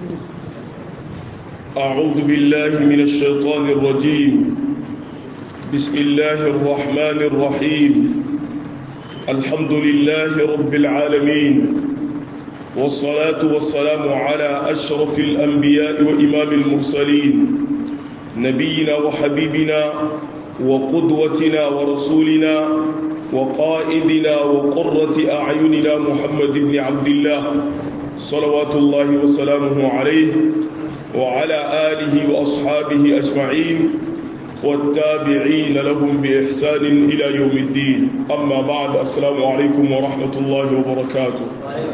أعوذ بالله من الشيطان الرجيم بسم الله الرحمن الرحيم الحمد لله رب العالمين والصلاة والسلام على أشرف الأنبياء وإمام المرسلين نبينا وحبيبنا وقدوتنا ورسولنا وقائدنا وقرة أعيننا محمد بن عبد الله صلوات الله وسلامه عليه وعلى آله وأصحابه أجمعين والتابعين لهم بإحسان إلى يوم الدين أما بعد السلام عليكم ورحمة الله وبركاته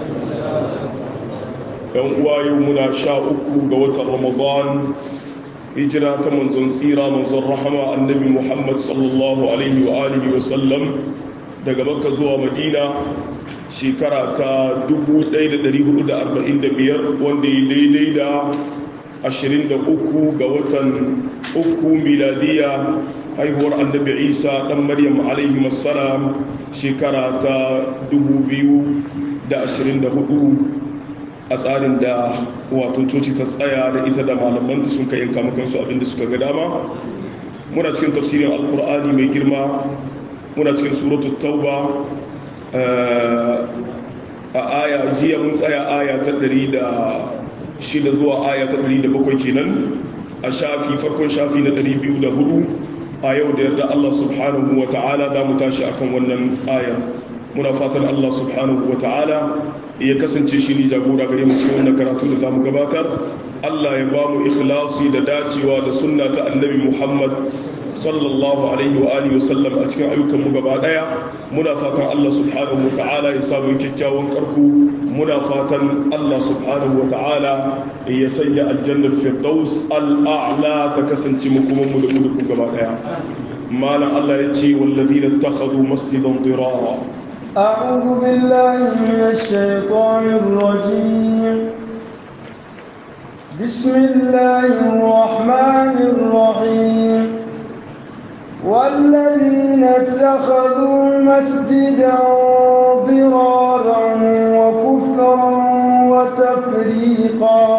يوم يومنا شاءكم قوة رمضان hijira ta manzon tsira manzon rahama annabi muhammad sallallahu alaihi wa alihi wa sallam daga makka zuwa madina shekara ta 1445 wanda ya daidai da 23 ga watan uku miladiya haihuwar annabi isa dan maryam alaihi wassalam shekara ta 2024 a tsarin da wato coci ta tsaya da ita da malamanta sun kai yanka makansu abinda suka ga dama muna cikin tafsirin alkur'ani mai girma muna cikin suratul tauba a aya jiya mun tsaya aya ta 106 zuwa aya ta 107 kenan a shafi farkon shafi na 204 a yau da yarda Allah subhanahu wa ta'ala da mu tashi akan wannan ayar muna fatan Allah subhanahu wa ta'ala ya kasance shi ne jagora gare mu cikin wannan karatu da zamu gabatar Allah ya ba mu ikhlasi da dacewa da sunna ta annabi Muhammad sallallahu alaihi wa alihi wasallam a cikin ayyukan mu gaba daya muna fatan Allah subhanahu wa ta'ala ya samu kyakkyawan karku muna fatan Allah subhanahu wa ta'ala ya sanya aljannar firdaus al'a'la ta kasance mu kuma mu da mu da gaba daya malam Allah ya ce wallazina takhadhu masjidan dirara أعوذ بالله من الشيطان الرجيم بسم الله الرحمن الرحيم والذين اتخذوا مسجدا ضرارا وكفرا وتفريقا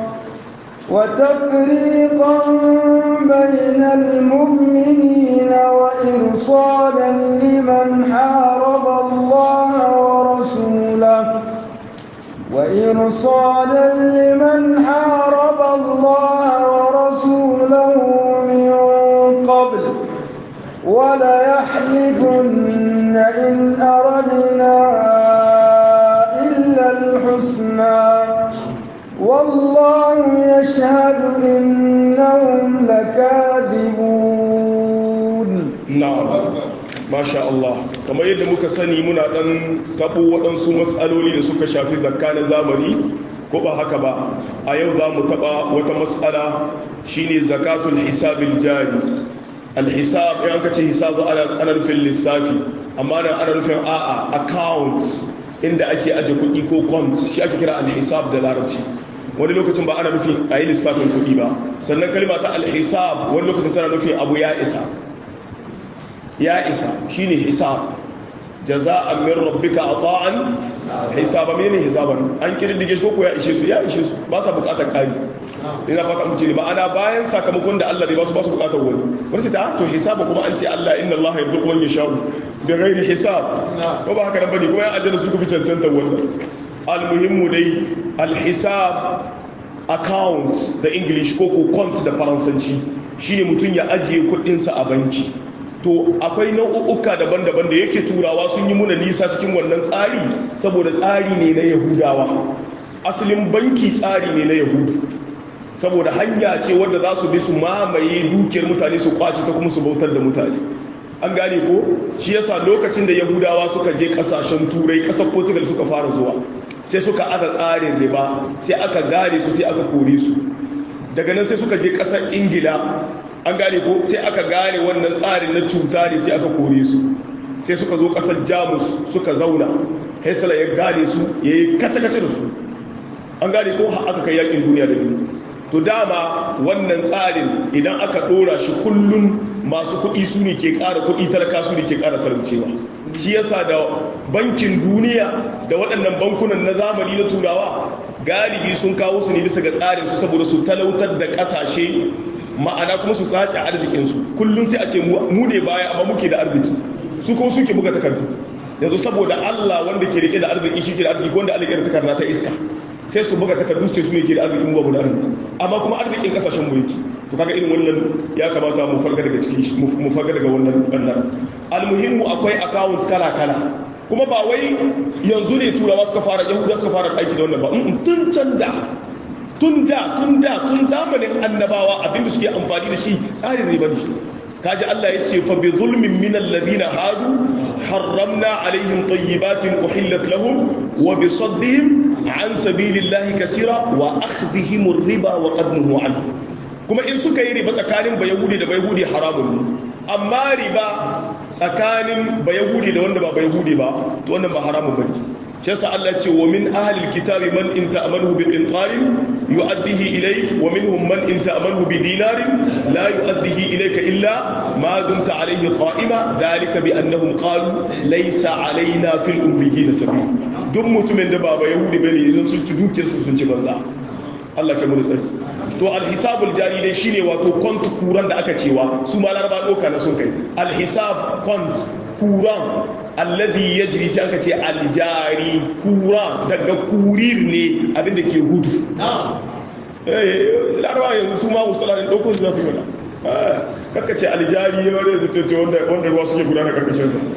وتفريقا بين المؤمنين وإرصادا لمن حارب الله ورسوله وإرصادا لمن حارب الله ورسوله من قبل وليحلفن إن أردنا إلا الحسنى والله يشهد إنهم لكاذبون نعم ما شاء الله kamar yadda muka sani muna dan tabo waɗansu matsaloli da suka shafi zakka na zamani ko ba haka ba a yau za mu taɓa wata matsala shine zakatul hisabil jari alhisab yan kace hisabu ana nufin lissafi amma nan ana nufin a'a account inda ake aje kuɗi ko cont shi ake kira alhisab da larabci wani lokacin ba ana nufin a yi lissafin kuɗi ba sannan kalma ta alhisab wani lokacin tana nufin abu ya isa ya isa shine hisab jaza'an min rabbika ata'an hisaba menene hisaban an kididdige shi ko ya ishe su ya ishe su ba sa bukatar kari ina fata mu ce ma'ana bayan sakamakon da Allah zai ba su ba su bukatar wani wani sai ta to hisaba kuma an ce Allah inna Allah yarzuqu man yasha'u bi ghairi hisab ko ba haka nan bane ko ya aljanna su ku fi cancanta wannan almuhimmu dai alhisab account da english ko ko count da faransanci shine mutum ya ajiye kudinsa a banki to akwai nau'uka daban-daban da yake turawa sun yi muna nisa cikin wannan tsari saboda tsari ne na yahudawa asalin banki tsari ne na yahudu saboda hanya ce wadda za su bi su mamaye dukiyar mutane su kwace ta kuma su bautar da mutane an gane ko shi yasa lokacin da yahudawa suka je kasashen turai kasar portugal suka fara zuwa sai suka aka tsarin riba sai aka gane su sai aka kore su daga nan sai suka je kasar ingila an gane ko sai aka gane wannan tsarin na cuta ne sai aka kore su sai suka zo kasar jamus suka zauna hitler ya gane su ya yi kace-kace da su an gane ko aka kai yakin duniya da biyu to dama wannan tsarin idan aka dora shi kullum masu kuɗi su ne ke ƙara kuɗi talaka su ne ke ƙara talaucewa shi yasa da bankin duniya da waɗannan bankunan na zamani na turawa galibi sun kawo su ne bisa ga tsarin su saboda su talautar da kasashe ma'ana kuma su sace arzikin su kullun sai a ce mu ne baya amma muke da arziki su kuma suke buga takardu yanzu saboda Allah wanda ke rike da arziki shi ke da arziki wanda Allah ke da takarda ta iska sai su buga takardu sai su ne ke da arziki mu babu da arziki amma kuma arzikin kasashen mu yake to kaga irin wannan ya kamata mu farga daga cikin mu farga daga wannan bannan almuhimmu akwai account kala kala kuma ba wai yanzu ne turawa suka fara yahuda suka fara aiki da wannan ba tun can da tun da tun da tun zamanin annabawa abinda suke amfani da shi tsarin riba ne kaji Allah ya ce fa bi zulmin min alladhina hadu harramna alaihim tayyibatin uhillat lahum wa bi saddihim an sabilillahi kaseera wa akhdhihim ar-riba wa qadnuhu anhu kuma in suka yi riba tsakanin bayahudi da bayahudi haramun ne amma riba tsakanin bayahudi da wanda ba bayahudi ba to wannan ba haramun bane shi yasa Allah ce wa min ahlil kitabi man in ta'amalu bi qintarin yu'addihi ilayk wa minhum man in ta'amalu bi dinarin la yu'addihi ilayka illa ma dumta alayhi qa'ima dalika bi annahum qalu laysa alaina fil ummiyina sabil duk mutumin da ba bayahudi bane idan sun ci dukiyarsu sun ci banza Allah kai mu tsari to alhisabul jari dai shine wato kont kuran da aka cewa su ma laraba doka na sun kai alhisab kont kuran alladhi yajri sai aka ce aljari kura daga kurir ne abinda ke gudu eh laraba yanzu su ma musallarin dauko su za su yi kakka ce aljari wanda da ce wanda wanda ruwa suke gudana karkashin sa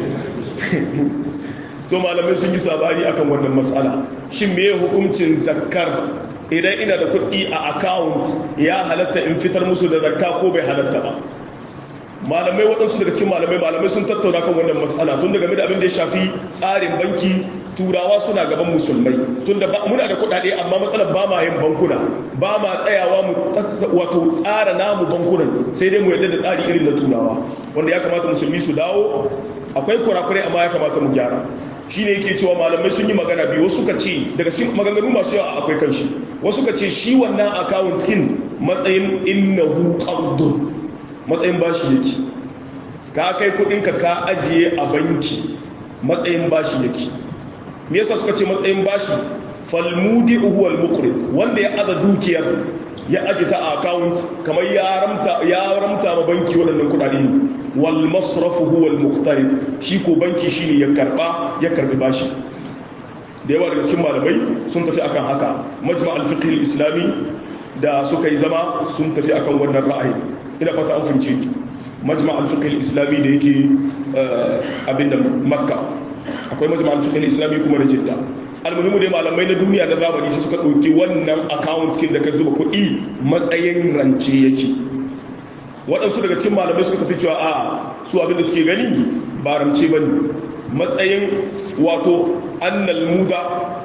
to malamai sun yi sabani akan wannan matsala shin meye hukuncin zakkar idan ina da kuɗi a account ya halatta in fitar musu da zakka ko bai halatta ba malamai waɗansu daga cikin malamai malamai sun tattauna kan wannan matsala tun daga da abin da ya shafi tsarin banki turawa suna gaban musulmai tun da muna da kuɗaɗe amma matsalar ba ma yin bankuna ba ma tsayawa mu wato tsara namu bankunan sai dai mu yarda da tsari irin na turawa wanda ya kamata musulmi su dawo akwai kurakurai amma ya kamata mu gyara shi ne yake cewa malamai sun yi magana biyu wasu ka ce daga cikin maganganu masu yawa akwai kanshi wasu ka ce shi wannan account kin matsayin innahu qardun matsayin bashi yake ka kai kudinka ka ajiye a banki matsayin bashi yake me yasa suka ce matsayin bashi falmudi huwa almuqrid wanda ya aza dukiyar ya aje ta a account kamar ya ramta ya ramta ma banki waɗannan kudade ne wal masrafu huwa al muqtarib shi ko banki shine ya karba ya karbi bashi da yawa daga cikin malamai sun tafi akan haka majma' al fiqh al islami da suka yi zama sun tafi akan wannan ra'ayi ina fata an fahimce majma' al fiqh al islami da yake abinda makka akwai majma' al fiqh al islami kuma da jidda almuhimu dai malamai na duniya na zamani sai suka ɗauki wannan account kin da ka zuba kuɗi matsayin rance yake waɗansu daga cikin malamai suka tafi cewa a su abinda suke gani ba rance ba ne matsayin wato annal muda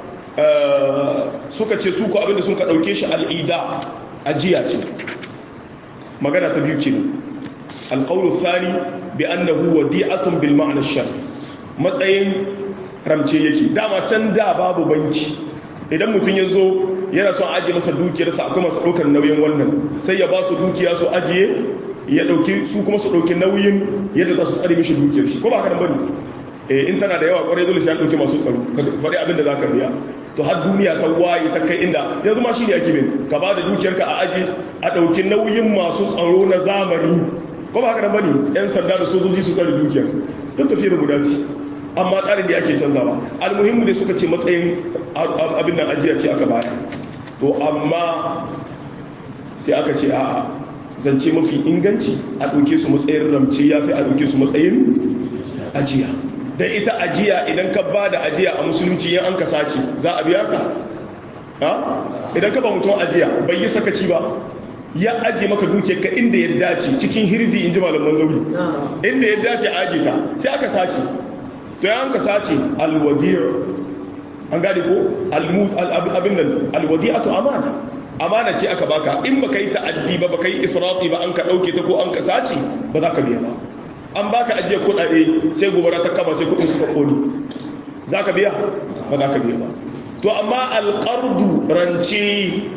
suka ce su ko abinda sun ka ɗauke shi al'ida ajiya ce magana ta biyu kenan alƙawar thani bi annahu wadi'atun bil ma'ana shar matsayin ramce yake dama can da babu banki idan mutum ya zo yana son ajiye masa dukiyarsa akwai masu ɗaukar nauyin wannan sai ya ba su dukiya su ajiye ya ɗauki su kuma su ɗauki nauyin yadda za su tsare mishi dukiyar shi ko ba haka bane eh in tana da yawa kwarai dole sai an ɗauki masu tsaro faɗi abin da za ka biya to har duniya ta waye ta kai inda yanzu ma shi ne ake bin ka ba da dukiyarka a aji a ɗauki nauyin masu tsaro na zamani ko ba haka bane yan sanda da sojoji su tsare dukiyar duk tafiyar guda ce amma tsarin da ake canzawa almuhimmu da suka ce matsayin abin nan ajiya ce aka baya to amma sai aka ce a zance mafi inganci a ɗauke su matsayin ramce ya fi a ɗauke su matsayin ajiya don ita ajiya idan ka ba da ajiya a musulunci yin an ka sace za a biya ka idan ka ba mutum ajiya bai yi sakaci ba ya ajiye maka dukiyar ka inda ya dace cikin hirzi in ji malaman zauri inda ya dace a ajiye ta sai aka sace to ya ka sace alwadiyar an gane ko abin nan alwadiyatu amana amana ce aka baka in baka yi ta'addi ba baka yi ifrati ba an ka dauke ta ko an ka sace ba za ka biya ba an baka ajiye kudade sai gobara ta kama sai kudin suka kone za ka biya ba za ka biya ba to amma alqardu rance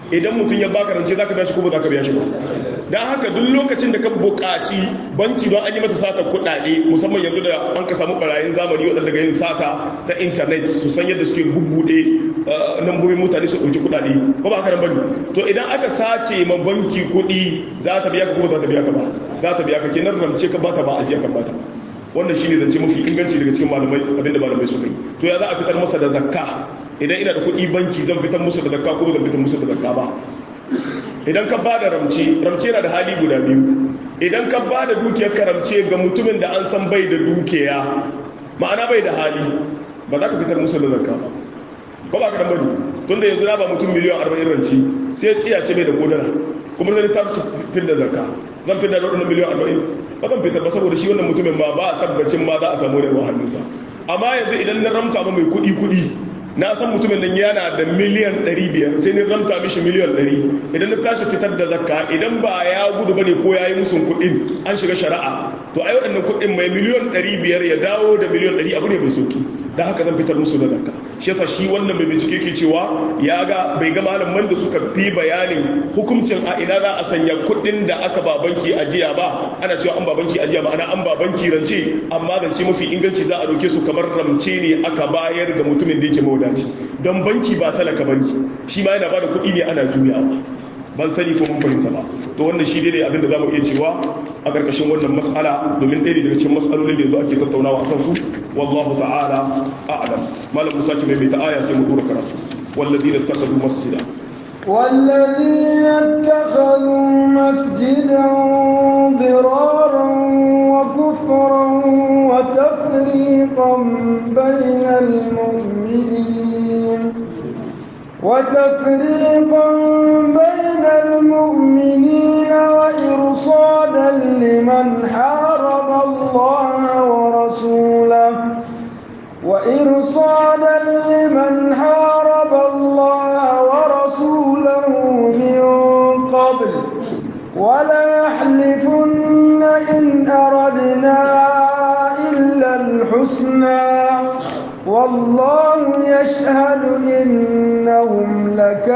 idan mutum ya baka rance zaka biya shi ko ba zaka biya shi ba dan haka duk lokacin da ka buƙaci banki don an yi mata sata kuɗaɗe musamman yanzu da an ka samu barayin zamani waɗanda ga yin sata ta intanet su san yadda suke bubbuɗe nambobin mutane su ɗauki kuɗaɗe ko ba haka nan bane to idan aka sace ma banki kuɗi za ta biya ka ko ba za ta biya ka ba za ta biya ka kenan rance ka bata ba ajiya ka bata wannan shine zance mafi inganci daga cikin malamai abinda malamai suka yi to ya za a fitar masa da zakka idan ina da kuɗi banki zan fitar musu da zakka ko ba zan fitar musu da zakka ba idan ka ba da ramce ramce na da hali guda biyu idan ka ba da dukiyar ka ramce ga mutumin da an san bai da dukiya ma'ana bai da hali ba za ka fitar musu da zakka ba ko ba ka dan bane tunda yanzu na ba mutum miliyan 40 rance sai tsiya ce bai da kodana kuma sai ta fitar da zakka zan fitar da wannan miliyan 40 ba zan fitar ba saboda shi wannan mutumin ba ba tabbacin ma za a samu da hannunsa amma yanzu idan na ramta ba mai kuɗi kuɗi na san mutumin nan yana da miliyan 500 sai ni ramta mishi miliyan 100 idan na tashi fitar da zakka idan ba ya gudu bane ko yayi musun kuɗin an shiga shari'a to ai waɗannan kuɗin mai miliyan 500 ya dawo da miliyan 100 abu ne mai sauki da haka zan fitar musu da zakka shi yasa shi wannan mai bincike ke cewa ya ga bai ga malaman da suka fi bayanin hukuncin a ina za a sanya kuɗin da aka ba banki ajiya ba ana cewa an ba banki ajiya ma'ana an ba banki rance amma rance mafi inganci za a doke su kamar ramce ne aka bayar ga mutumin da yake mawadaci don banki ba talaka banki shi ma yana ba da kuɗi ne ana juyawa ban sani ko mun fahimta ba to wannan shi ne abin da zamu iya cewa a karkashin wannan mas'ala domin ɗaya daga cikin mas'alolin da yanzu ake tattaunawa akan su wallahu ta'ala a'lam malam musa ki mai ta aya sai mu dora karatu walladina ittakhadhu masjida والذين اتخذوا مسجدا ضرارا وكفرا وتفريقا بين المؤمنين وتفريقا بين المؤمنين وإرصادا لمن حارب الله ورسوله وإرصادا لمن حارب الله ورسوله من قبل وليحلفن إن أردنا إلا الحسنى والله يشهد إنهم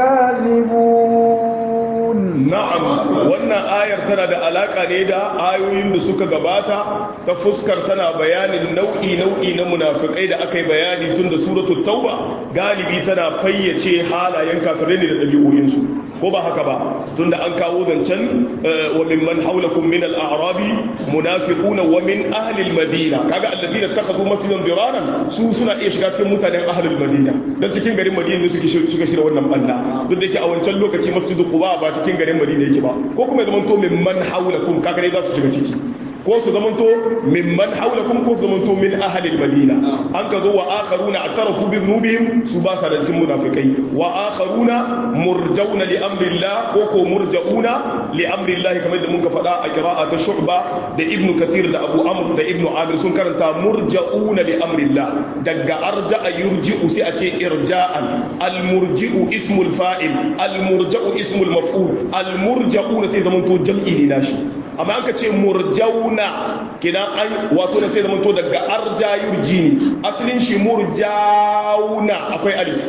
لكاذبون na'am wannan ayar tana da alaka ne da ayoyin da suka gabata ta fuskar tana bayanin nau'i nau'i na munafikai da aka yi bayani tun da suratul tauba galibi tana fayyace halayen kafirai ne da ɗabi'o'insu ko ba haka ba tunda an kawo zancen wa mimman haulakum min al-a'rabi munafiquna wa min ahli al-madina kaga alladina takhadhu masjidan diraran su suna iya shiga cikin mutanen ahli al-madina dan cikin garin madina ne suke suka shirya wannan banda duk da yake a wancan lokaci masjidu quba ba cikin garin madina yake ba ko kuma ya zamanto mimman haulakum kaga dai za su shiga ciki ko su zamanto mimman haulakum ko su zamanto min ahlil madina an ka zo wa akharuna atarafu bi dhunubihim su ba sa da cikin munafikai wa akharuna murjauna li amrillah ko ko murjauna li amrillah kamar da muka faɗa a qira'a ta shu'ba da ibn kathir da abu amr da ibn amir sun karanta murjauna li amrillah daga arja'a yurji'u sai a ce irja'an al murji'u ismul fa'il al murja'u ismul maf'ul al murja'una sai zamanto jam'i ne nashi amma an ka ce murjauna kidan an wato da sai zamanto daga arja yurji ne asalin shi murjauna akwai alif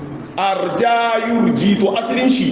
arja yurji to asalin shi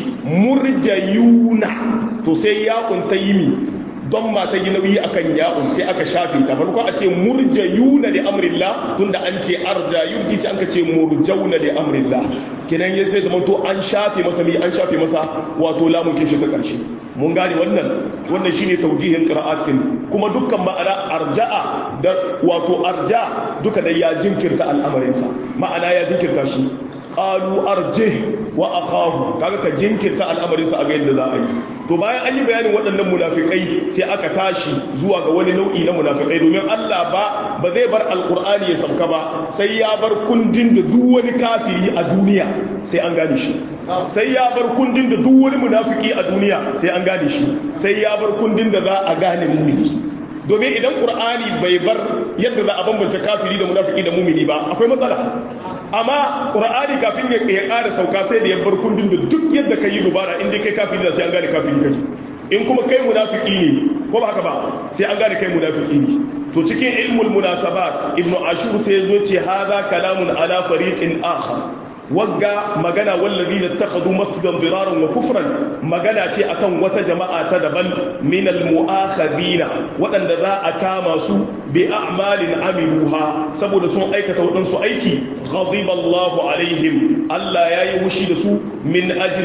murjayuna to sai ya kunta yimi don ma ta yi nauyi akan ya'un sai aka shafe ta farko a ce murjayuna li amrillah tunda an ce arja yurji sai an ka ce murjauna li amrillah kidan ya sai zamanto an shafe masa mi an shafe masa wato lamun kishi ta karshe mun gane wannan wannan shine taujihin qira'at kuma dukkan ma'ana arja'a da wato arja duka da ya jinkirta al'amarinsa ma'ana ya jinkirta shi qalu arjih wa akhahu kaga ka jinkirta al'amarinsa a ga yadda za a yi to bayan an yi bayanin waɗannan munafikai sai aka tashi zuwa ga wani nau'i na munafikai domin Allah ba ba zai bar alqur'ani ya sauka ba sai ya bar kundin da duk wani kafiri a duniya sai an gane shi sai ya bar kundin da duk wani munafiki a duniya sai an gane shi sai ya bar kundin da za a gane mumini domin idan qur'ani bai bar yadda za a bambance kafiri da munafiki da mumini ba akwai matsala amma qur'ani kafin ya ƙara sauka sai da ya bar kundin da duk yadda ka yi dubara inda kai kafiri da sai an gane kafiri kake in kuma kai munafiki ne ko ba haka ba sai an gane kai munafiki ne to cikin ilmul munasabat ibnu ashur sai ya zo ce hadha kalamun ala fariqin akhar wagga magana wallazina takhadhu masjidan diraran wa kufran magana ce akan wata jama'a ta daban min al-mu'akhadina waɗanda za a kama su bi a'malin amiluha saboda sun aikata waɗansu aiki ghadiba Allahu alaihim Allah yayi wushi da su min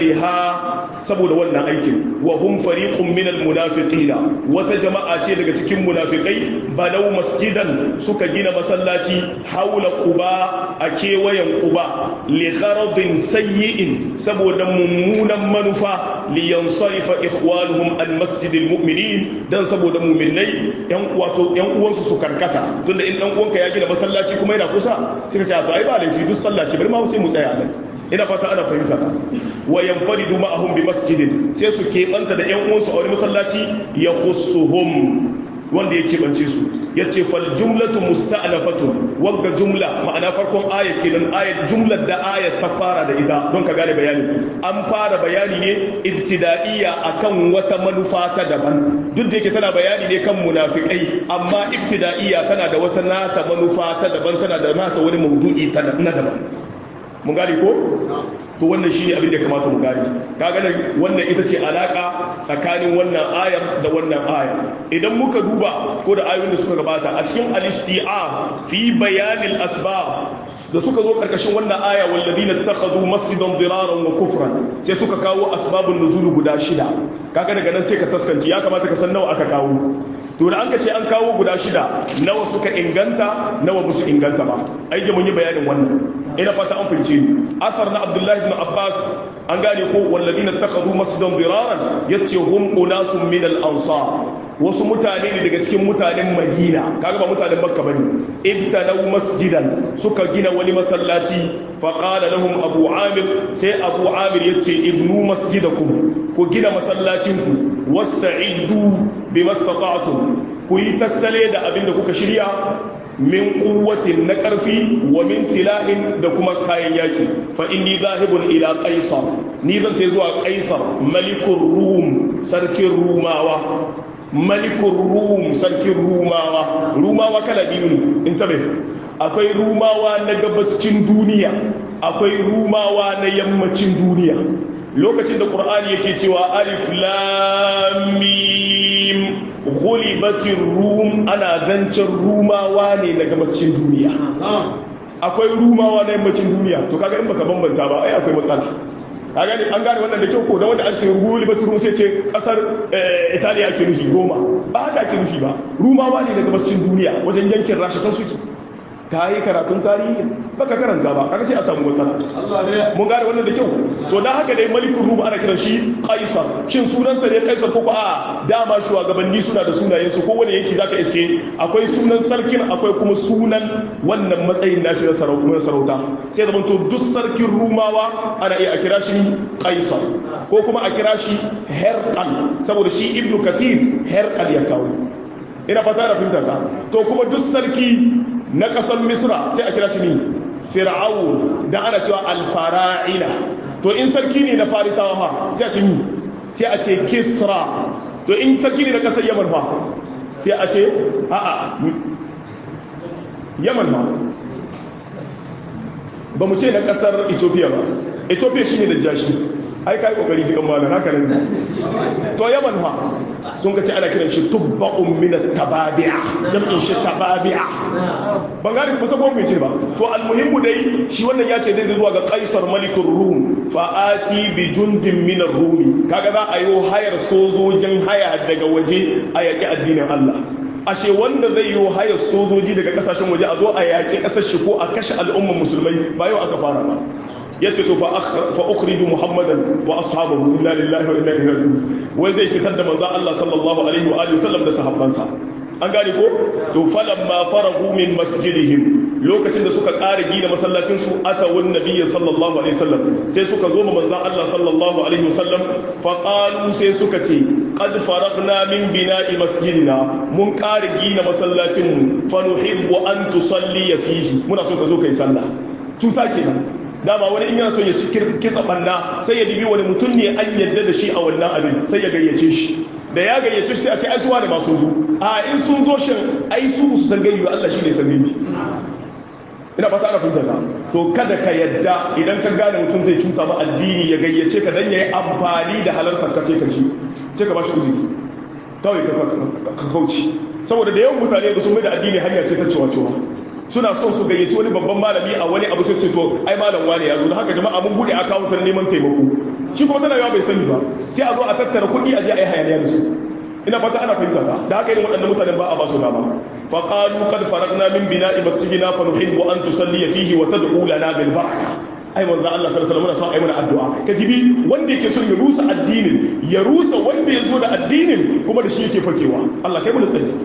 ajliha saboda wannan aikin wa hum fariqun min al-munafiqina wata jama'a ce daga cikin munafikai balau masjidan suka gina masallaci haula quba a kewayen quba li gharadin sayyi'in saboda mummunan manufa li yansarifa ikhwanuhum an masjidil mu'minin dan saboda mu'minai yan wato yan uwansu su karkata tunda in dan uwanka ya gina masallaci kuma yana kusa sai ka ce to ai ba laifi duk sallaci bari ma sai mu tsaya nan ina fata ana fahimta ta wa yanfaridu ma'ahum bi masjidin sai su keɓanta da ƴan uwansu a wani masallaci ya khussuhum wanda ya keɓance su yace fal jumlatu musta'nafatun wagga jumla ma'ana farkon aya kenan ayat jumlar da ayat ta fara da ita don ka gane bayani an fara bayani ne ibtida'iyya akan wata manufa ta daban duk da yake tana bayani ne kan munafikai amma ibtida'iyya tana da wata nata manufa ta daban tana da nata wani maudu'i ta na daban mun gane ko to wannan shine abin da ya kamata mu gane kaga nan wannan ita ce alaka tsakanin wannan ayar da wannan aya idan muka duba ko da ayoyin da suka gabata a cikin al-isti'ar fi bayanil asbab da suka zo karkashin wannan aya walladina takhadhu masjidan diraran wa kufran sai suka kawo asbabun nuzul guda shida kaga daga nan sai ka taskanci ya kamata ka san nawa aka kawo to da an ka ce an kawo guda shida nawa suka inganta nawa ba su inganta ba aiki mun yi bayanin wannan ina fata an fahimce ni asar na abdullahi ibn abbas an gane ko walladina takhadhu masjidan diraran yace hum unasun min al ansar wasu mutane ne daga cikin mutanen madina kaga ba mutanen makka bane ibtanaw masjidan suka gina wani masallaci fa qala lahum abu amir sai abu amir yace ibnu masjidakum ku gina masallacinku wasta'iddu bimastata'tum ku yi tattale da abin da kuka shirya min kuwatin na ƙarfi wa min silahin da kuma kayan yaki fa inni zahibun ila qaisar ni zan ta zuwa qaisar malikul rum sarkin rumawa malikul rum sarkin rumawa rumawa kala biyu ne in tabe akwai rumawa na gabascin duniya akwai rumawa na yammacin duniya lokacin da ƙur'ani yake cewa alif lamim ghulibatir rum ana zancen rumawa ne na gabascin duniya akwai rumawa na yammacin duniya to kaga in baka bambanta ba ai akwai matsala ka gani an gane wannan da kyau ko da wanda an ce ghulibatir rum sai ce kasar italiya ake nufi roma ba haka ake nufi ba rumawa ne na gabascin duniya wajen yankin rasha can suke ka yi karatun tarihi baka karanta ba kaga sai a samu matsala mun gane wannan da kyau to dan haka dai malikul rum ana kiran shi kaisar shin sunansa ne kaisar ko a dama shugabanni suna da sunayen su kowane yanki zaka iske akwai sunan sarkin akwai kuma sunan wannan matsayin nashi na sarauta sai zaman to duk sarkin rumawa ana iya a kira shi kaisar ko kuma a kira shi herqal saboda shi ibnu kathir herqal ya kawo ina fata da fahimta ta to kuma duk sarki na ƙasar misra sai a kira shi ne fir'aun da ana cewa alfara'ina to in sarki ne na farisawa fa sai a ce ni sai a ce kisra to in sarki ne na ƙasar yaman fa sai a ce a'a yaman fa ba mu ce na ƙasar ethiopia ba ethiopia shi ne da jashi ai kai kokari fi kan malam haka nan to yaman fa sun ka ce ana kiran shi tubba'un min at-tababi'a jam'in shi tababi'a ban gani ba sabon mai ce ba to almuhimmu dai shi wannan ya ce dai zuwa ga kaisar malikur rum fa ati bi jundin min ar-rumi kaga za a yi hayar sojojin haya daga waje a yaki addinin Allah ashe wanda zai yi hayar sojoji daga kasashen waje a zo a yaki kasar shi ko a kashe al'ummar musulmai ba yau aka fara ba yace to fa ukhriju muhammadan wa ashabahu inna lillahi wa inna ilaihi raji'un wai zai fitar da manzon Allah sallallahu alaihi wa alihi wasallam da sahabbansa an gane ko to falamma faragu min masjidihim lokacin da suka ƙara gina masallacin su atawun nabiyyi sallallahu alaihi wasallam sai suka zo ma manzon Allah sallallahu alaihi wasallam fa qalu sai suka ce qad faragna min bina'i masjidina mun ƙara gina masallacin mu fa nuhibbu an tusalli fihi muna so ka zo kai sallah cuta kenan dama wani in yana son ya kitsa banna sai ya dibi wani mutum ne an yadda da shi a wannan abin sai ya gayyace shi da ya gayyace shi sai a ce ai suwa da masu zo a in sun zo shin ai su su san gayyu Allah shi ne san gayyu ina fata ana fahimta to kada ka yadda idan ka gane mutum zai cuta ma addini ya gayyace ka dan yayi amfani da halartar ka sai ka ci sai ka bashi uzuri kawai ka kauce saboda da yawan mutane ba su mai da addini hanya ce ta cewa cewa suna son su gayyaci wani babban malami a wani abu sai ce to ai malam wane ya zo da haka jama'a mun bude account na neman taimako shi kuma tana yawa bai sani ba sai a zo a tattara kuɗi a je a yi hayaniya da su ina fata ana fahimta ta da haka irin waɗannan mutanen ba a ba su dama fa qalu qad faragna min bina'i masjidina fa nuhibbu an tusalli fihi wa tad'u lana bil baraka ai manzo Allah sallallahu alaihi wasallam muna son ai mana addu'a kajibi wanda yake son ya rusa addinin ya rusa wanda ya zo da addinin kuma da shi yake fakewa Allah kai mu da tsari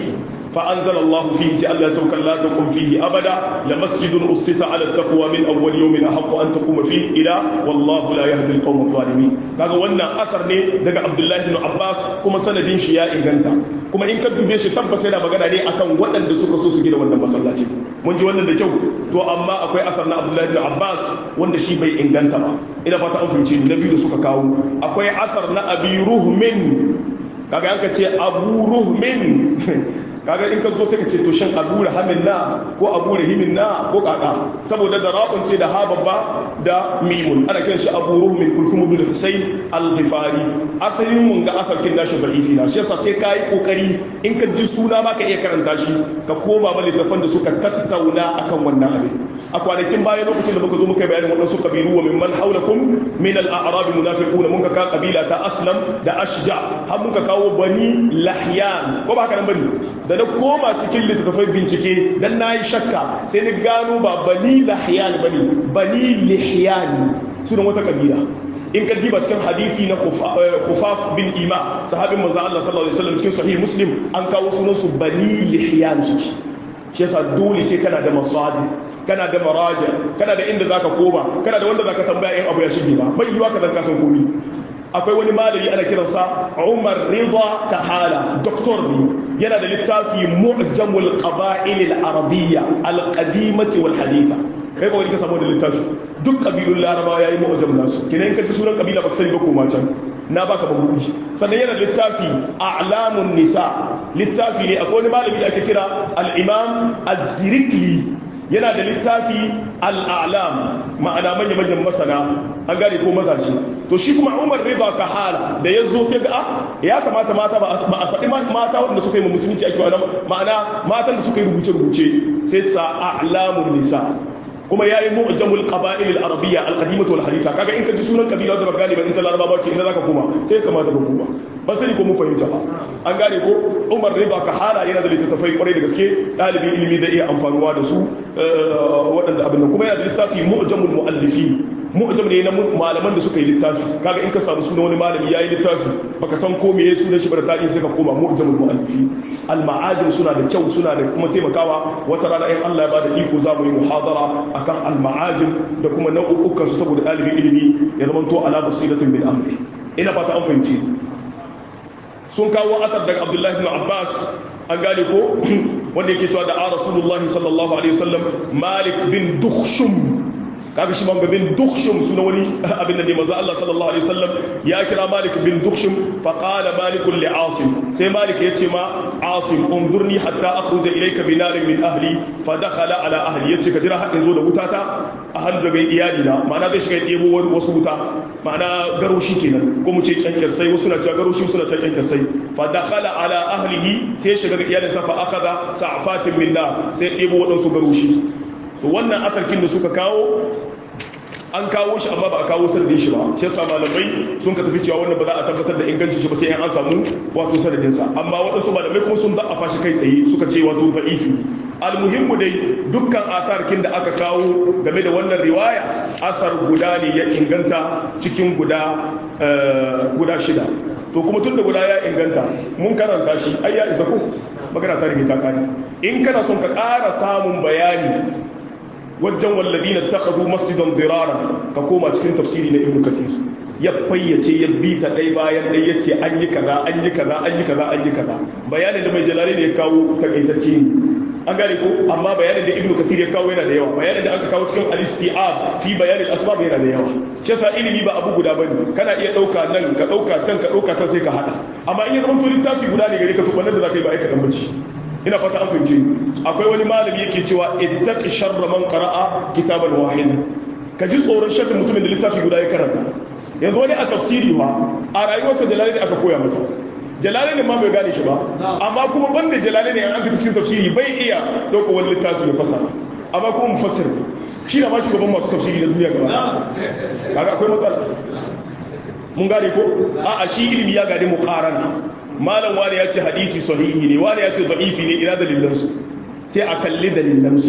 فأنزل الله فيه سأل سوك لا تقم فيه أبدا لمسجد أسس على التقوى من أول يوم أحق أن تقوم فيه إلى والله لا يهدي القوم الظالمين كذا وانا أثر ني دقى عبد الله بن عباس كما سندين شياء إنغانتا كما إن كنت بيش تبس هنا بغانا ني أكام وطن دسوك سوس جدا وانا مسلاتي من جوانا دجو تو أما أكوي أثر عبد الله بن عباس وانا شي بي إنغانتا ما إنا فاتا أنفم شيء نبي دسوك كاو أكوي أثر أبي رهمن kaga yanka ce abu ruhmin kaga in ka zo sai ka ce to shan abu rahamin na ko abu rahimin na ko kaka saboda da ra'un ce da ha babba da mimun ana kiran shi abu ruhmin kulfum ibn husayn al-ghifari asalin mun ga asarkin nashi da'ifi na shi yasa sai kai kokari in ka ji suna ma ka iya karanta shi ka koma ma littafan da suka tattauna akan wannan abin a kwanakin baya lokacin da muka zo muka bayanin waɗansu kabilu wa mimman haulakum min al-a'rab munafiquna mun ka ka kabila ta aslam da ashja har mun ka kawo bani lahyan ko ba haka nan bane da na koma cikin littattafai bincike dan nayi shakka sai ni gano ba bani lahyan bane bani lihyan sunan wata kabila in ka diba cikin hadisi na khufaf bin ima sahabin manzo Allah sallallahu alaihi wasallam cikin sahih muslim an kawo sunan su bani lihyan su shi yasa dole sai kana da masadi kana da maraja kana da inda zaka koma kana da wanda zaka tambaya in abu ya shige ba bai yiwa ka zan kasan komi akwai wani malami ana kiransa Umar Rida Kahala doktor ne yana da littafi Mu'jamul Qaba'il al-Arabiyya al-Qadimati wal Haditha kai ba wani ka samu da littafi duk kabilun Larabawa yayi mu'jam nasu kina in ka ji sunan kabila baka sani ba koma can na baka bagudi sannan yana da littafi A'lamun Nisa littafi ne akwai wani malami da ake kira al-Imam Az-Zirikli yana da littafi al'alam ma'ana manya-manyan masana an gane ko mazaje to shi kuma umar rida ka hala da ya zo sai ga ya kamata mata ba a faɗi mata waɗanda suka yi musulunci ake ma'ana matan da suka yi rubuce-rubuce sai sa a'lamun nisa kuma yayi mu'jamul qaba'il al-arabiyya al-qadimah wal haditha kaga in ka ji sunan kabila da galiba in ta laraba ce inda zaka koma sai kamata ka koma ba sani ko mun fahimta ba an gane ko Umar Rida ka hala yana da littattafai kwarai da gaske dalibin ilimi da iya amfanuwa da su waɗanda abin nan kuma yana da littafi mu'jamul mu'allifin mu'jam ne na malaman da suka yi littafi kaga in ka samu suna wani malami yayi littafi baka san ko meye sunan shi ba da tarihi sai ka koma mu'jamul mu'allifin al ma'ajim suna da kyau suna da kuma taimakawa wata rana in Allah ya bada iko za mu yi muhadara akan al ma'ajim da kuma nau'ukan su saboda dalibin ilimi ya zama to ala basiratin bil amri ina fata an fahimci sun kawo asar daga Abdullahi ibn Abbas an gane ko wanda yake cewa da a Rasulullahi sallallahu alaihi wasallam Malik bin Dukhshum kaga shi man bin dukhshum suna wani abin da ne manzo Allah sallallahu alaihi wasallam ya kira Malik bin dukhshum fa qala Malik li Asim sai Malik ya ce ma Asim unzurni hatta akhruja ilayka bi narin min ahli fa dakhala ala ahli yace ka jira har in zo da wutata a hannu daga iyali na ma'ana zai shiga ɗebo wasu wuta ma'ana garoshi kenan ko mu ce kyankyasai wasu na cewa garoshi suna cewa kyankyasai fa dakhala ala ahlihi sai shiga ga iyalinsa fa akhadha sa'fatin min nar sai ɗebo waɗansu garoshi to wannan atarkin da suka kawo an kawo shi amma ba a kawo sanadin shi ba shi yasa malamai sun ka tafi cewa wannan ba za a tabbatar da ingancin shi ba sai an samu wato sanadin sa amma waɗansu malamai kuma sun da'afa shi kai tsaye suka ce wato da'ifi almuhimmu dai dukkan asarkin da aka kawo game da wannan riwaya asar guda ne ya inganta cikin guda guda shida to kuma tun da guda ya inganta mun karanta shi ai ya isa ko magana ta rige ta kare in kana son ka ƙara samun bayani wajen walladina takhadhu masjidan diraran ka koma cikin tafsiri na ibnu kathir ya fayyace ya bi ta dai bayan dai yace an yi kaza an yi kaza an yi kaza an yi kaza bayanin da mai jalali ne ya kawo takaitacce ne an gane ko amma bayanin da ibnu kathir ya kawo yana da yawa bayanin da aka kawo cikin al-istiab fi bayan al-asbab yana da yawa shi yasa ilimi ba abu guda bane kana iya dauka nan ka dauka can ka dauka can sai ka hada amma in ya zama to littafi guda ne gare ka to wannan da zaka yi ba aika dan bace ina fata an fahimce akwai wani malami yake cewa ittaqi sharra man qara'a kitaban wahid ka ji tsoron sharrin mutumin da littafi guda ya karanta yanzu wani a tafsiri ba a rayuwarsa jalalaini aka koya masa jalalaini ma bai gane shi ba amma kuma banda jalalaini an fita cikin tafsiri bai iya ɗauka wani littafi ya fasa amma kuma mufassir ne shi na ma shugaban masu tafsiri na duniya gaba kaga akwai matsala mun gane ko a'a shi ilimi ya gane mu karana malam wani ya ce hadisi sahihi ne wani ya ce da'ifi ne ina dalilansu sai a kalli dalilansu